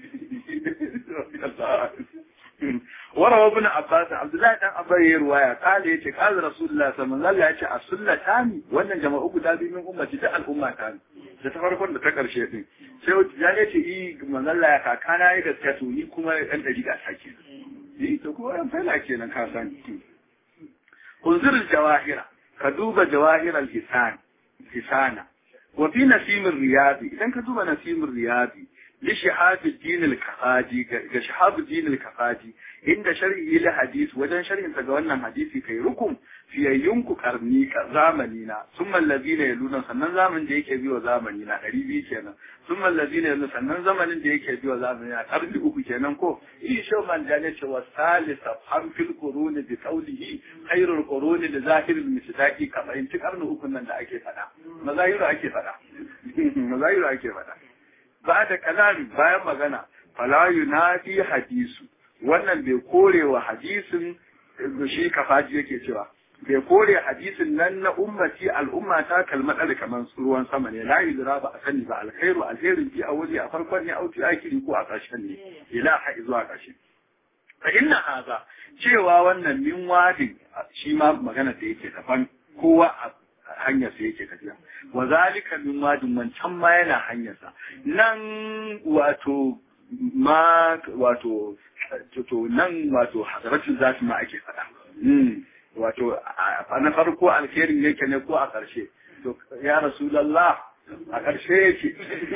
nufi وروى ابن عباس عبد الله بن عباس رواية قال يتي قال رسول الله صلى الله عليه وسلم السنة تاني wannan jama'u guda biyu min ummati ta al'umma ta da ta farkon da ta karshe din sai ya ne ce yi manzalla ya kakana ya gaskiya to ni kuma dan dariƙa ta ke ni to ko yan fela kenan ka san unzur jawahira ka duba jawahir al-hisan hisana wa fi nasim riyadi idan ka duba nasim riyadi لشهاب الدين الكفادي كشهاب الدين الكفادي عند شرعه لحديث وجن شرع تجوانا حديثي كي ركم في ينكو قرني زامنينا ثم الذين يلون سنن زامن da yake biyo zamani na ɗari biyu kenan ثم الذين يلون sannan zamanin da yake biyo zamani na ƙarni uku kenan ko shi shau man jane ce wa salisa ham fil quruni bi qawlihi khairul quruni li zahiril misdaqi kama in ƙarni uku nan da ake faɗa mazahiru ake faɗa mazahiru ake faɗa ba da kalami bayan magana fala yunadi hadisu wannan bai kore wa hadisin shi kafaji yake cewa bai kore hadisin nan na ummati al'umma ta kalmadar kamar ruwan sama ne la yudra ba a sani ba alkhairu alherin fi a waje a farkon ne auti akiri ko a ƙarshen ne ila ha zuwa ƙarshe fa inna haza cewa wannan min wadin shi ma magana da yake daban kowa a hanyar sa yake tafiya wa zalika min wadin wancan ma yana hanyar sa nan wato ma wato to nan wato hadaratin zati ma ake faɗa wato na farko alherin yake ne ko a ƙarshe to ya rasulallah a ƙarshe yake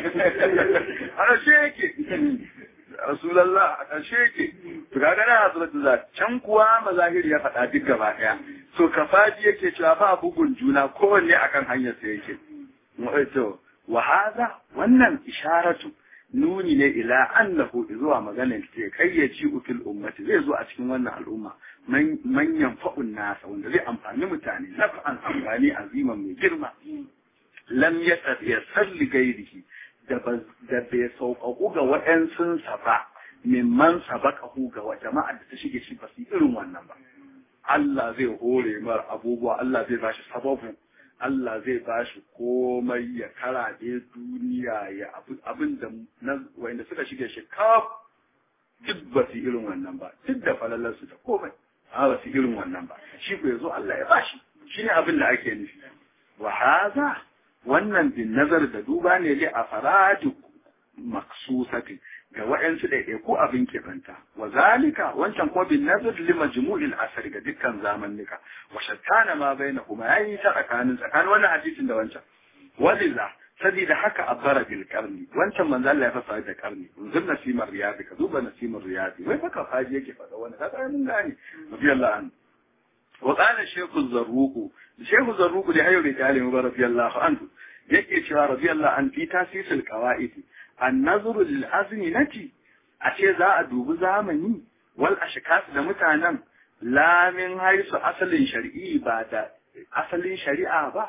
a ƙarshe yake rasulallah a ƙarshe yake to ga gana hadaratin zati can kuwa mazahiri ya faɗa duk gaba ɗaya to kafaji yake cewa ba bugun juna kowanne akan hanyar sa yake to wa haza wannan isharatu nuni ne ila annahu zuwa maganar ce kai ya ci ukil ummati zai zo a cikin wannan al'umma manyan fa'un nasa wanda zai amfani mutane naf'an amfani aziman mai girma lam ya salli gairihi da bai sauƙaƙu ga waɗansunsa ba mimman sabaqahu ga jama'a da ta shige shi ba su irin wannan ba Allah zai hore mar abubuwa Allah zai bashi sababu Allah zai ba shi komai ya karaɗe duniya ya abin da wanda suka shige shi kaf duk ba su irin wannan ba duk da falalarsu da komai a ba su irin wannan ba shi ko yazo Allah ya ba shi shi ne abin da ake nufi wa haza wannan bin nazar da duba ne dai a faradu maksusati ga wa'yansu ɗaiɗai ko abin keɓanta wa zalika wancan ko bin nazar li majmu'il asari ga dukkan zamannika wa shattana ma bainahuma yayi ta tsakanin tsakanin wannan hadisin da wancan waliza sabida haka abbara bil qarni wancan manzo Allah ya fasa da qarni unzur nasimar riyadi ka duba nasimar riyadi wai fa kafaji yake faɗa wannan kaga mun gane radiyallahu anhu wa qala shaykhu zarruqu shaykhu zarruqu da hayyu da alimu radiyallahu anhu yake cewa radiyallahu an fi tasisil qawaidi annazuru lil azminati a ce za a dubi zamani wal ashkas da mutanen lamin haisu asalin shari'i ba da asalin shari'a ba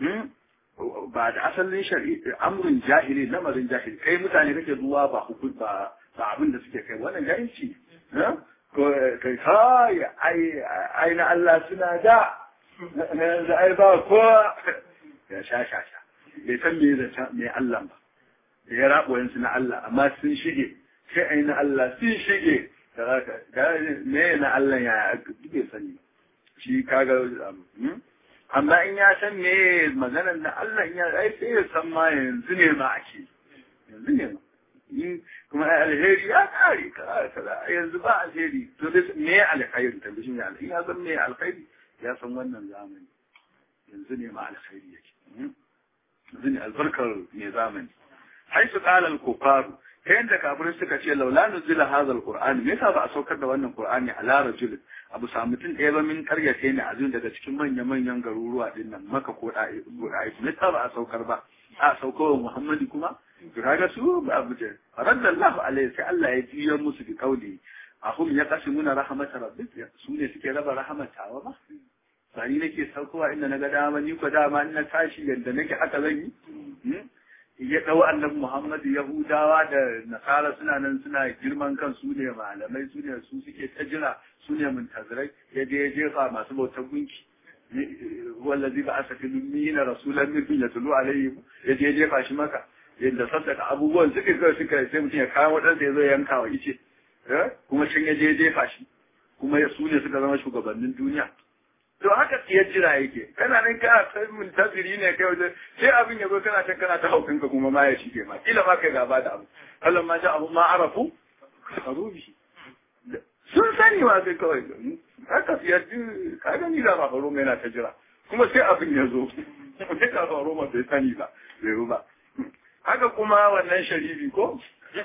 ba da asalin shari'i amrun jahili lamarin jahili kai mutane kake zuwa ba hukun ba ba abin da suke kai wannan jahilci ko kai kai ai ai na Allah suna da da ai ba ko ya sha sha sha bai san me zata me Allah ba da ya raɓo yansu na Allah amma sun shige sai ai na Allah sun shige da zaka ga me na Allah ya bai sani shi kaga amma in ya san me maganar na Allah ya ai sai ya san ma yanzu ne ma ake yanzu ne ma kuma alheri ya kare kaza kaza yanzu ba alheri to dai me alkhairi ta bishin ya alheri ya san me alkhairi ya san wannan zamani yanzu ne ma alkhairi yake yanzu ne albarkar me zamani haisu qala al-kufaru ta yadda kafirai suka ce laula nuzila hadha al-qur'an me yasa ba a saukar da wannan qur'ani ala rajul abu sa mutum ɗaya ba min karyace ne azun daga cikin manya manyan garuruwa din nan maka ko da'i me yasa ba a saukar ba a saukar muhammadi kuma to kaga su ba abu ce radallahu alaihi sai Allah ya jiyar musu bi kauli ahum ya qasimuna rahmatar rabbik su ne suke raba rahmatawa ba ba ni nake saukowa inda na ga dama ni ko dama in na tashi yadda nake haka zan yi ya ɗau annabi Muhammadu Yahudawa da Nasara suna nan suna girman kan su ne malamai su ne su suke ta jira su ne muntazirai ya je ya jefa masu bautar gunki wallazi ba asa fi lumina rasulan min ya tulu alayhi ya je ya jefa shi maka yadda saddaka abubuwan suka kai suka sai mutum ya kawo wadansa ya zo yanka wa ice kuma can ya je ya jefa shi kuma su ne suka zama shugabannin duniya to haka ya jira yake kana nan kana ta muntaziri ne kai wajen sai abin ya zo kana can kana ta haukin ka kuma ma ya shige ma kila ma kai gaba da abu Allah ma ja abu ma arafu karubi sun sani wa sai kawai haka ya ji ka gani da ba faro yana ta jira kuma sai abin ya zo sai ka faro ma bai sani ba bai ba haka kuma wannan sharifi ko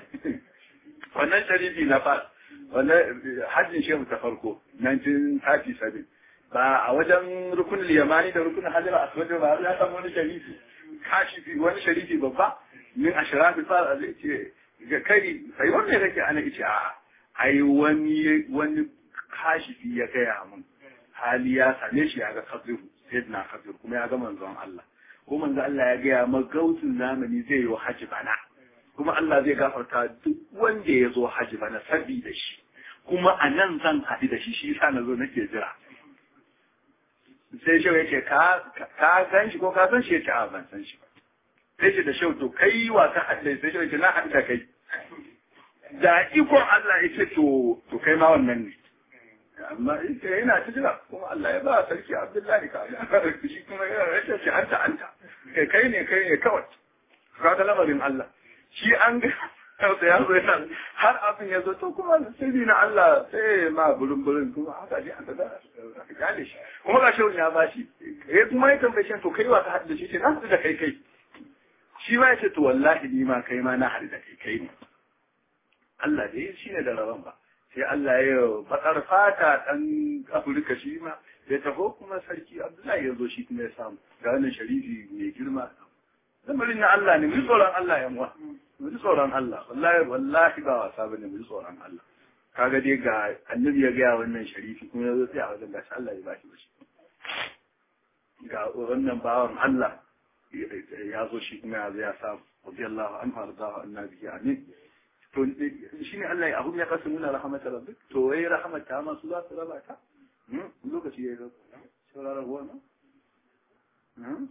wannan sharifi na fas wannan hajjin shehu ta farko 1937 ba a wajen rukunin yamani da rukunin hajjar aswad ba ya samu wani sharifi kashifi wani sharifi babba min ashrafi fa zai ce ga kai sai wanda kake ana ice a ai wani wani kashifi ya gaya mun hali ya same shi ya ga kafiru sayyidina kafir kuma ya ga manzon Allah ko manzon Allah ya gaya magautin zamani zai yi haji bana kuma Allah zai gafarta duk wanda ya zo haji bana sabida shi kuma a nan zan haɗu da shi shi sa na zo nake jira sai shehu ya ce ka san shi ko ka san shi ya ce a ban san shi ba sai ce da shehu to kai wa ka haɗu sai shehu ya ce na haɗu da kai da ikon Allah ya ce to to kai ma wannan ne amma ita yana ta jira kuma Allah ya ba sarki Abdullahi ka shi kuma ya ce anta anta kai kai ne kai ne kawai ka ga lamarin Allah shi an ga kansa ya zo yana har abin ya zo to kuma sirri na Allah sai ma burin burin kuma haka ne aka da aka gane shi kuma ga shehu ya ba shi ya kuma ya tambaye shi to kai wa ka haɗu da shi ce na haɗu da kai kai shi ma ya ce to wallahi ni ma kai ma na haɗu da kai kai ne Allah dai shi ne da rabon ba sai Allah ya bakar fata ɗan Afirka shi ma ya taho kuma sarki Abdullahi ya zo shi kuma ya samu ga wannan sharifi mai girma lamarin na Allah ne mu tsoron Allah yan uwa mu tsoron Allah wallahi wallahi ba wasa bane mu tsoron Allah kaga dai ga annabi ya gaya wannan sharifi kuma ya zo sai a wajen gashi Allah ya bashi bashi ga wannan bawan Allah ya zo shi kuma ya zo ya samu radiyallahu anhu ardahu annabi amin to shi ne Allah ya ahum ya kasu muna rahmatar rabbik to wai rahmata ma su za su raba ta lokaci ya yi sauraron ruwa na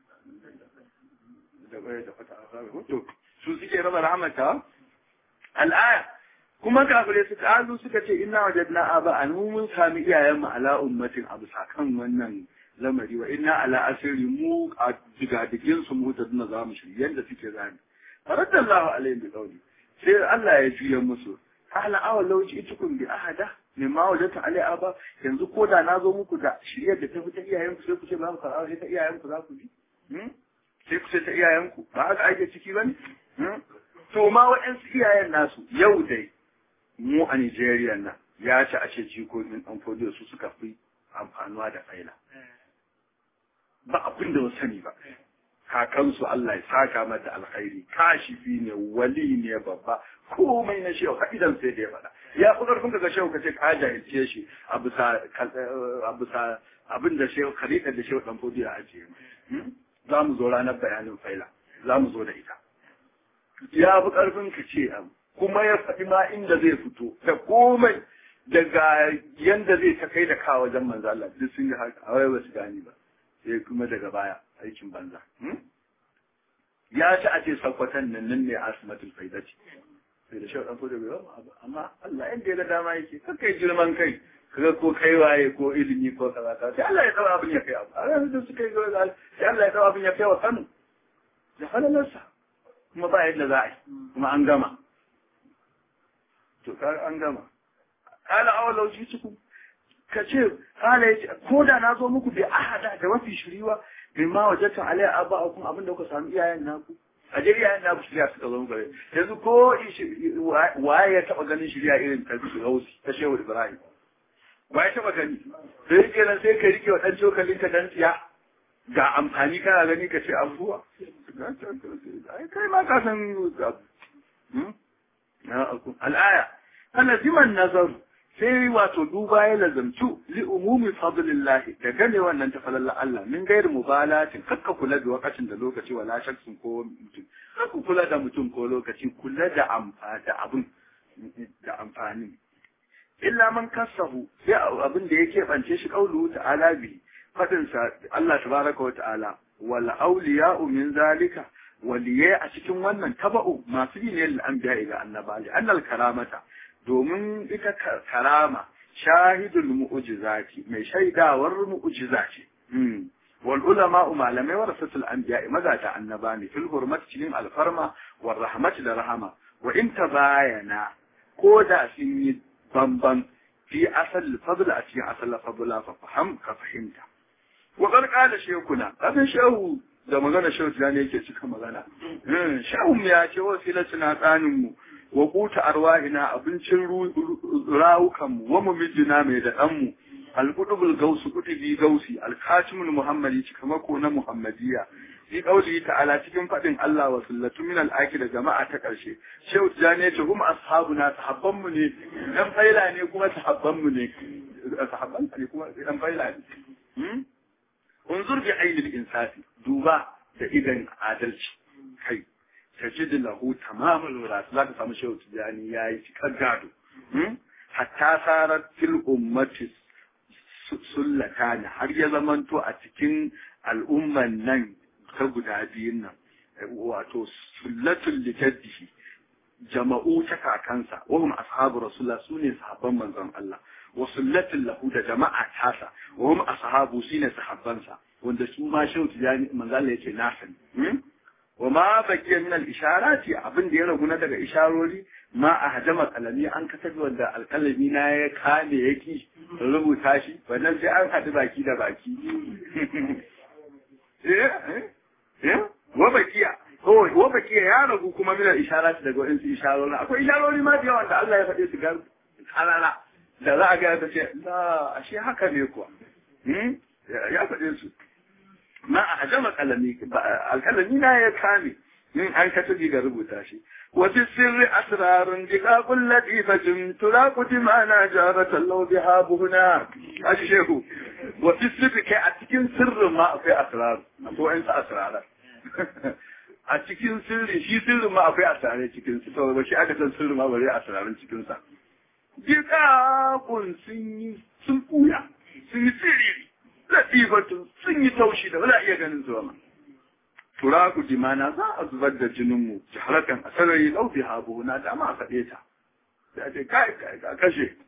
da bai da fata a to su suke raba rahmata al'aya kuma kafirai su ta'azu suka ce inna wajadna aba an mun sami iyayen mu ala ummatin abu sakan wannan lamari wa inna ala asiri mu a digadigin su mu ta duna za mu shirye yanda suke zani faradallahu alaihi bi qawli sai Allah ya juya musu ala awa lauci itukun bi ahada min ma wajata alai aba yanzu ko da na zo muku da shiryar da ta fi ta iyayenku sai ku ce ba ku karɓa sai ta iyayenku za ku bi sai ku ce ta iyayenku ba haka ake ciki ba ne to ma waɗansu iyayen nasu yau dai mu a Nigeria nan ya ci a ce jikokin ɗan fodiyo su suka fi amfanuwa da faila ba abin da sani ba kakansu Allah ya saka mata alkhairi kashifi ne wali ne babba komai na shehu idan sai da ya faɗa ya fi ƙarfin ka ga shehu ka ce ka jahilce shi a bisa abin da shehu khalifa da shehu dan fodi ya ajiye za mu zo ranar bayanin faila za mu zo da ita ya fi ƙarfin ka ce abu kuma ya faɗi ma inda zai fito da komai daga yanda zai ta kai da kawo wajen manzo Allah duk sun ga haka a wai ba su gani ba sai kuma daga baya aikin banza. Ya ci a ce sakwatan nan nan ne asimatul faidati. Sai da shauɗan ko da bai abu amma Allah inda ya ga dama yake kan kai girman kai kaga ko kai waye ko ilimi ko kaza ka sai Allah ya tsawa abin ya kai abu a yanzu da suka yi gaba sai Allah ya tsawa abin ya kai wa Kano da halalarsa kuma ba yadda za a yi kuma an gama to ka an gama kala awalau ji cikin ka ce kala ya ce ko da na zo muku bai ahada da mafi shiriwa bin ma wajen alai abba a kuma abinda kuka sami iyayen naku a je iyayen naku shirya suka zo gare yanzu ko waye ya taba ganin shirya irin ta gausi ta shehu ibrahim waye taba gani sai yake nan sai ka rike wa dan cokalin ka dan tsiya ga amfani kana gani ka ce abuwa kai ma ka san al'aya ana ziman nazaru sai wato duba ya lazamtu li umumi fadlillahi da gane wannan ta falalla Allah min gairi mubalatin kakka kula da wakacin da lokaci wala shakkin ko mutum kakka kula da mutum ko lokaci kula da amfa da abun da amfani illa man kasahu sai abin da yake bance shi kaulu ta'ala bi fadin sa Allah tabaraka wa ta'ala wal awliya'u min zalika waliyai a cikin wannan taba'u masu yi ne lil anbiya ga annabawa annal karamata domin ita karama shahidul mu'jizati mai shaidawar mu'jiza ce wal ulama malamai warasatul anbiya magata annaba ne fil hurmat cikin alfarma war rahmat da rahama wa in tabayana ko da sun yi bamban fi asal fadl a cikin asal fadla fa faham ka fahimta wa qad qala shaykhuna kafin shehu da magana shehu ne yake cika magana shehu ya ce wasilatuna tsanin mu wa kuta arwahina abincin rawukanmu wa mumijina mai da ɗanmu alƙudubul gausu kutubi gausi alkashimul muhammadi cikamako na muhammadiya fi ƙauli ta'ala cikin faɗin Allah wa sullatu min al'aki da jama'a ta ƙarshe shehu tijani ya ce kuma ashabuna sahabbanmu ne ɗan faila ne kuma sahabbanmu ne sahabban ne kuma ɗan faila ne unzur bi ainil insafi duba da idan adalci kai tajid lahu tamamul wiras zaka samu shehu tijani yayi cikar gado hatta sarar fil ummati sullata ne har ya zamanto a cikin al'umman nan ta guda biyun nan wato sullatul litaddihi jama'u ta kakansa wahum ashabu rasulullah sune sahabban manzon Allah wa sullatul lahu da jama'a tasa wahum ashabu sune sahabbansa wanda su ma shehu tijani manzon Allah yace na sani wa ma bakiya min al-isharati abin da ya ragu na daga isharori ma a hajama kalami an kasabi wanda alkalami na ya kame yaki rubuta shi wannan sai an haɗu baki da baki wa bakiya wa bakiya ya ragu kuma min al-isharati daga waɗansu isharori akwai isharori ma da yawa da Allah ya faɗe su ga kalala da za a ga ta ce la ashe haka ne kuwa ya faɗe su ma a hajama kalami alkalami na ya kame in an ka tafi ga rubuta shi wa fi sirri asrarun diqaqul latifatin turaqu dimana jaratan law biha buhuna ashi shehu wa fi sirri kai a cikin sirrin ma akwai asrar akwai wa'ansu asrarar a cikin sirri shi sirrin ma akwai asrarai cikin su to ba shi aka san sirrin ma bare asrarin cikin sa diqaqun sun yi sun buya sun yi sirri latifatun sun yi taushi da ba za a iya ganin su ba turaku dimana za a zubar da jininmu jiharakan a sarari laufi habu na dama a faɗe ta da ce kai kai ka kashe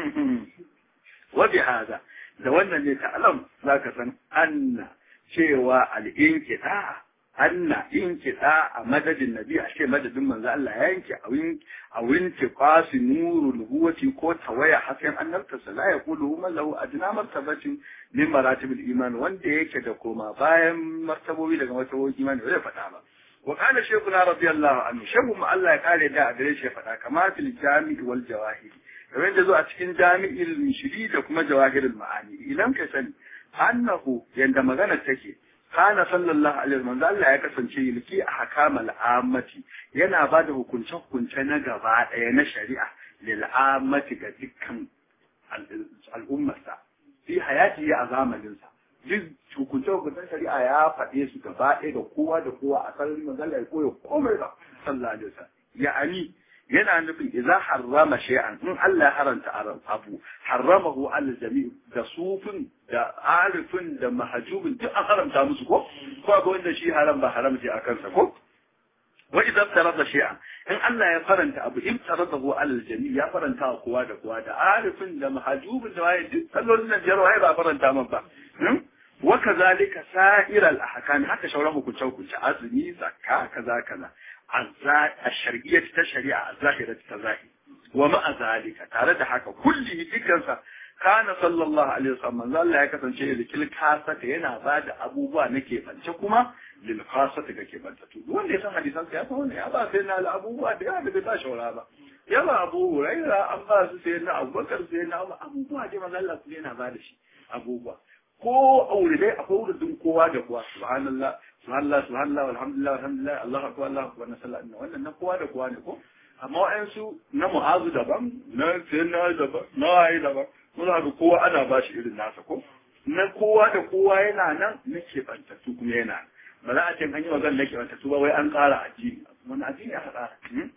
wabi haza da wannan ne ta'alam za ka san anna cewa al'inkiɗa anna inkiɗa a madadin nabi a ce madadin manzo Allah ya yanke a winke kwasi nuru nubuwati ko tawaya hasken annabtarsa la ya kulu man lahu adna martabatin min maratibul iman wanda yake da koma bayan martabobi daga martabobin imani ba zai faɗa ba wa kana shaykhuna radiyallahu anhu shehu mu Allah ya kare da a gare shi ya faɗa kama fil jami'i wal jawahir kamar da zo a cikin jami'il mishri da kuma jawahirul ma'ani idan ka sani annahu yanda magana take kana sallallahu alaihi wasallam Allah ya kasance yulki a hakamal ammati yana ba da hukunce hukunce na gaba ɗaya na shari'a lil ammati ga dukkan al'ummarsa fi hayati a zamaninsa duk hukunce hukuncen shari'a ya faɗe su gaba ɗaya da kowa da kowa a sarari manzala ya koya komai ba sallallahu alaihi wasallam ya'ani yana nufin idza harrama shay'an in Allah ya haranta abu harramahu al jami' da sufin da arifin da mahjubin duk an haramta musu ko ko ga wanda shi haram ba haram ce a kansa ko wa idza tarada shay'an in Allah ya faranta abu in taradahu al jami' ya faranta wa kowa da kowa da arifin da mahjubin da waye duk sallolin nan biyar waye ba faranta man ba wa kazalika sa'ir al ahkam haka shauran hukunce hukunce azumi zakka kaza kaza الشرعية الشريعة الظاهرة الظاهر ومع ذلك تعالى حكا كله ذكرسا كان صلى الله عليه وسلم من الله يكسن شيء لكل كاسة هنا بعد أبو با نكي فانشكما للخاصة كي فانتتو وان يسان حديثان سياسة وانا يا با سيدنا الأبو با دي هذا بتاش ولا با يا با أبو هريرة أبا سيدنا أبو بكر سيدنا أبو با دي من الله سيدنا بعد شيء أبو با ko aure dai akwai wurin kowa da kowa subhanallah subhanallah subhanallah walhamdulillah walhamdulillah Allahu akbar Allahu akbar na sallah inna wannan na kowa da kowa ne ko amma wa'ansu na mu'azu daban na sayyidina daban na waye daban mun ga kowa ana ba shi irin nasa ko na kowa da kowa yana nan na keɓantattu kuma yana ba za a ce an yi magana na keɓantattu ba wai an ƙara addini wani addini aka ƙara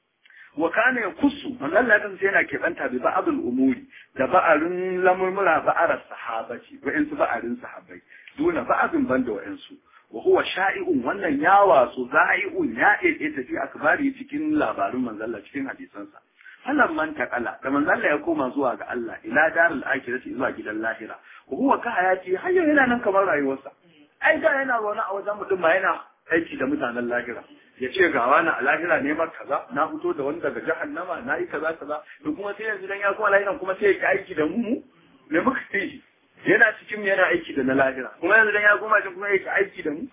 wa kana ya kusu wannan ladan sai yana keɓanta bi ba'adul umuri da ba'arin lamurmura ba'arar sahabaci wa'insu ba'arin sahabbai duna ba'adun banda wa'insu wa huwa sha'i'un wannan ya wasu za'i'un ya ɗaiɗe tafi akbari cikin labarin manzalla cikin hadisansa falan man taqala da manzalla ya koma zuwa ga Allah ila darul akhirati zuwa gidan lahira wa huwa ka hayati har yana nan kamar rayuwarsa ai da yana zaune a wajen mutum ma yana aiki da mutanen lahira ya ce ga wani a lahira neman kaza na fito da wani daga jahannama na yi kaza kaza da kuma sai yanzu dan ya kuma lahiran kuma sai ya aiki da mu me muka yi yana cikin yana aiki da na lahira kuma yanzu dan ya koma shi kuma yake aiki da mu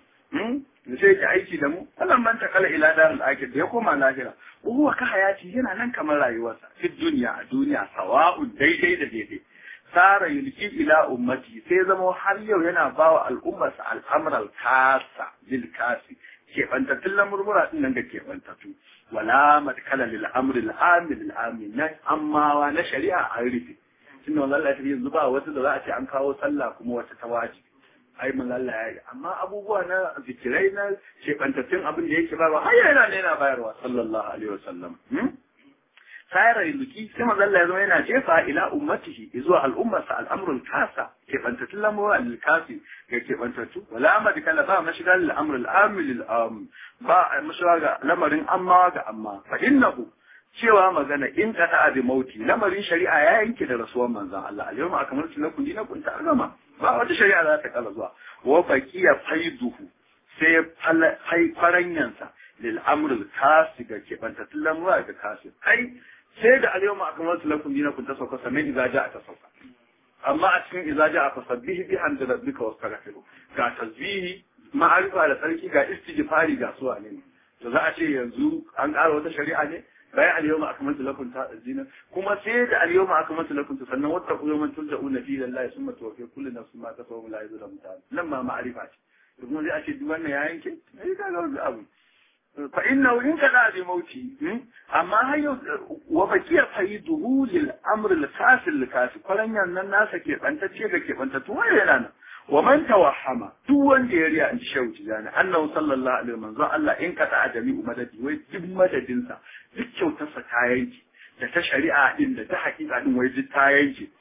da sai yake aiki da mu wannan man takala ila darul akhir da ya koma lahira huwa ka hayati yana nan kamar rayuwarsa fi duniya a duniya sawa'un daidai da daidai sara yulki ila ummati sai zama har yau yana bawa al'ummarsa al'amral kasa bil kasi keɓantattun lamurmura ɗin nan ga keɓantattu wala matkala lil amri al amil al amin na ammawa na shari'a an rufe tunda wannan Allah ya yanzu ba wata da za a ce an kawo sallah kuma wata ta wajibi ai mun Allah ya yi amma abubuwa na zikirai na keɓantattun abin da yake bayarwa har yana ne yana bayarwa sallallahu alaihi wasallam sayar yulki sai manzo Allah ya zama yana jefa ila ummatihi zuwa al'ummarsa al'amrul kasa ke bantatun lamura al kasi ga ke bantattu wala amad kala ba mashiga lil amr al amil al am ba mashiga ga lamarin amma ga amma fa innahu cewa magana in ka ta abi mauti lamarin shari'a ya yanke da rasuwan manzon Allah al yawma akmaltu lakum dinakum ta gama ba wata shari'a za ta kala zuwa wa baqiya faiduhu sai fai faranyansa lil amr al kasi ga ke bantatun lamura ga kasi ai sai da al-yawma akmaltu lakum dinakum ta sauka sannan idza ja'a ta sauka amma a cikin idza ja'a fa sabbihi bi hamdi rabbika wastaghfiru ga tasbihi ma'arifa da sarki ga istighfari ga suwa ne to za a ce yanzu an ƙara wata shari'a ne bayan al-yawma akmaltu lakum ta dina kuma sai da al-yawma akmaltu lakum ta sannan wata ku yawman turja'una fi lillahi summa tuwaffi kullu nafsin ma kasabat la yuzlamu ta nan ma ma'arifa ce kuma sai a ce duk wannan ya yanke sai ka ga wani abu fa inna in kada bi mauti amma har yau wa bakiya faiduhu lil amr al fasil al kasi kwaranyan nan nasa ke bantacce da ke bantatu wai yana nan wa man tawahhama duk wanda ya riya in shehu tijani annahu sallallahu alaihi manzo Allah in kada adami umadadi wai duk madadin sa duk kyautar sa ta yanki da ta shari'a din da ta hakika din wai duk ta yanki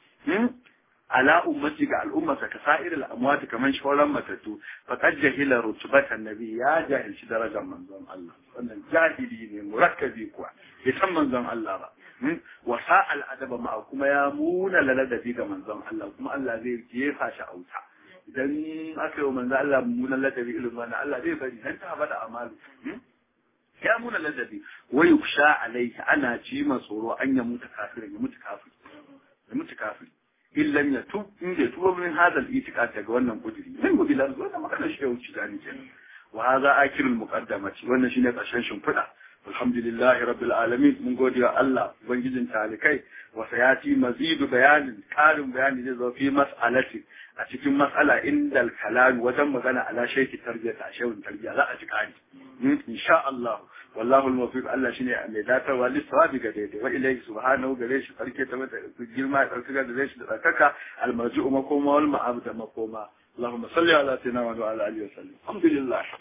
ala ummati ga al'ummarsa ka sa'ir al'amwati kaman shauran matattu faqad jahila rutbatan nabi ya jahilci darajar manzon Allah wannan jahili ne murakkabi kuwa bai san manzon Allah ba wa sa'al adaba ma kuma ya muna ladabi ga manzon Allah kuma Allah zai jefa shi auta idan aka yi manzon Allah muna ladabi irin wannan Allah zai bari dan ta bada amalu ya muna ladabi wa yuksha alaihi ana ji tsoro an ya mutu kafirin ya mutu kafiri ya mutu kafiri in lam yatub in bai tuba min hadal itiqad daga wannan kudiri min gobe lan zo da magana shi ya wuce zani kenan wa hadha akirul muqaddamati wannan shine karshen shimfiɗa alhamdulillahi rabbil alamin mun gode wa Allah ubangijin talikai wa sayati mazidu bayanin karin bayani zai zo fi mas'alati a cikin mas'ala indal kalam wajen magana ala shaykhi tarbiyata a shehun tarbiya za a ji kani insha Allah wallahu al-muwaffiq Allah shine mai datarwa lissawabi ga daidai wa ilayhi subhanahu gare shi farke ta mata girma da tsarkaka da zai shi da tsarkaka al-marji'u makoma wal ma'abda makoma اللهم صل على سيدنا وعلى اله وسلم الحمد لله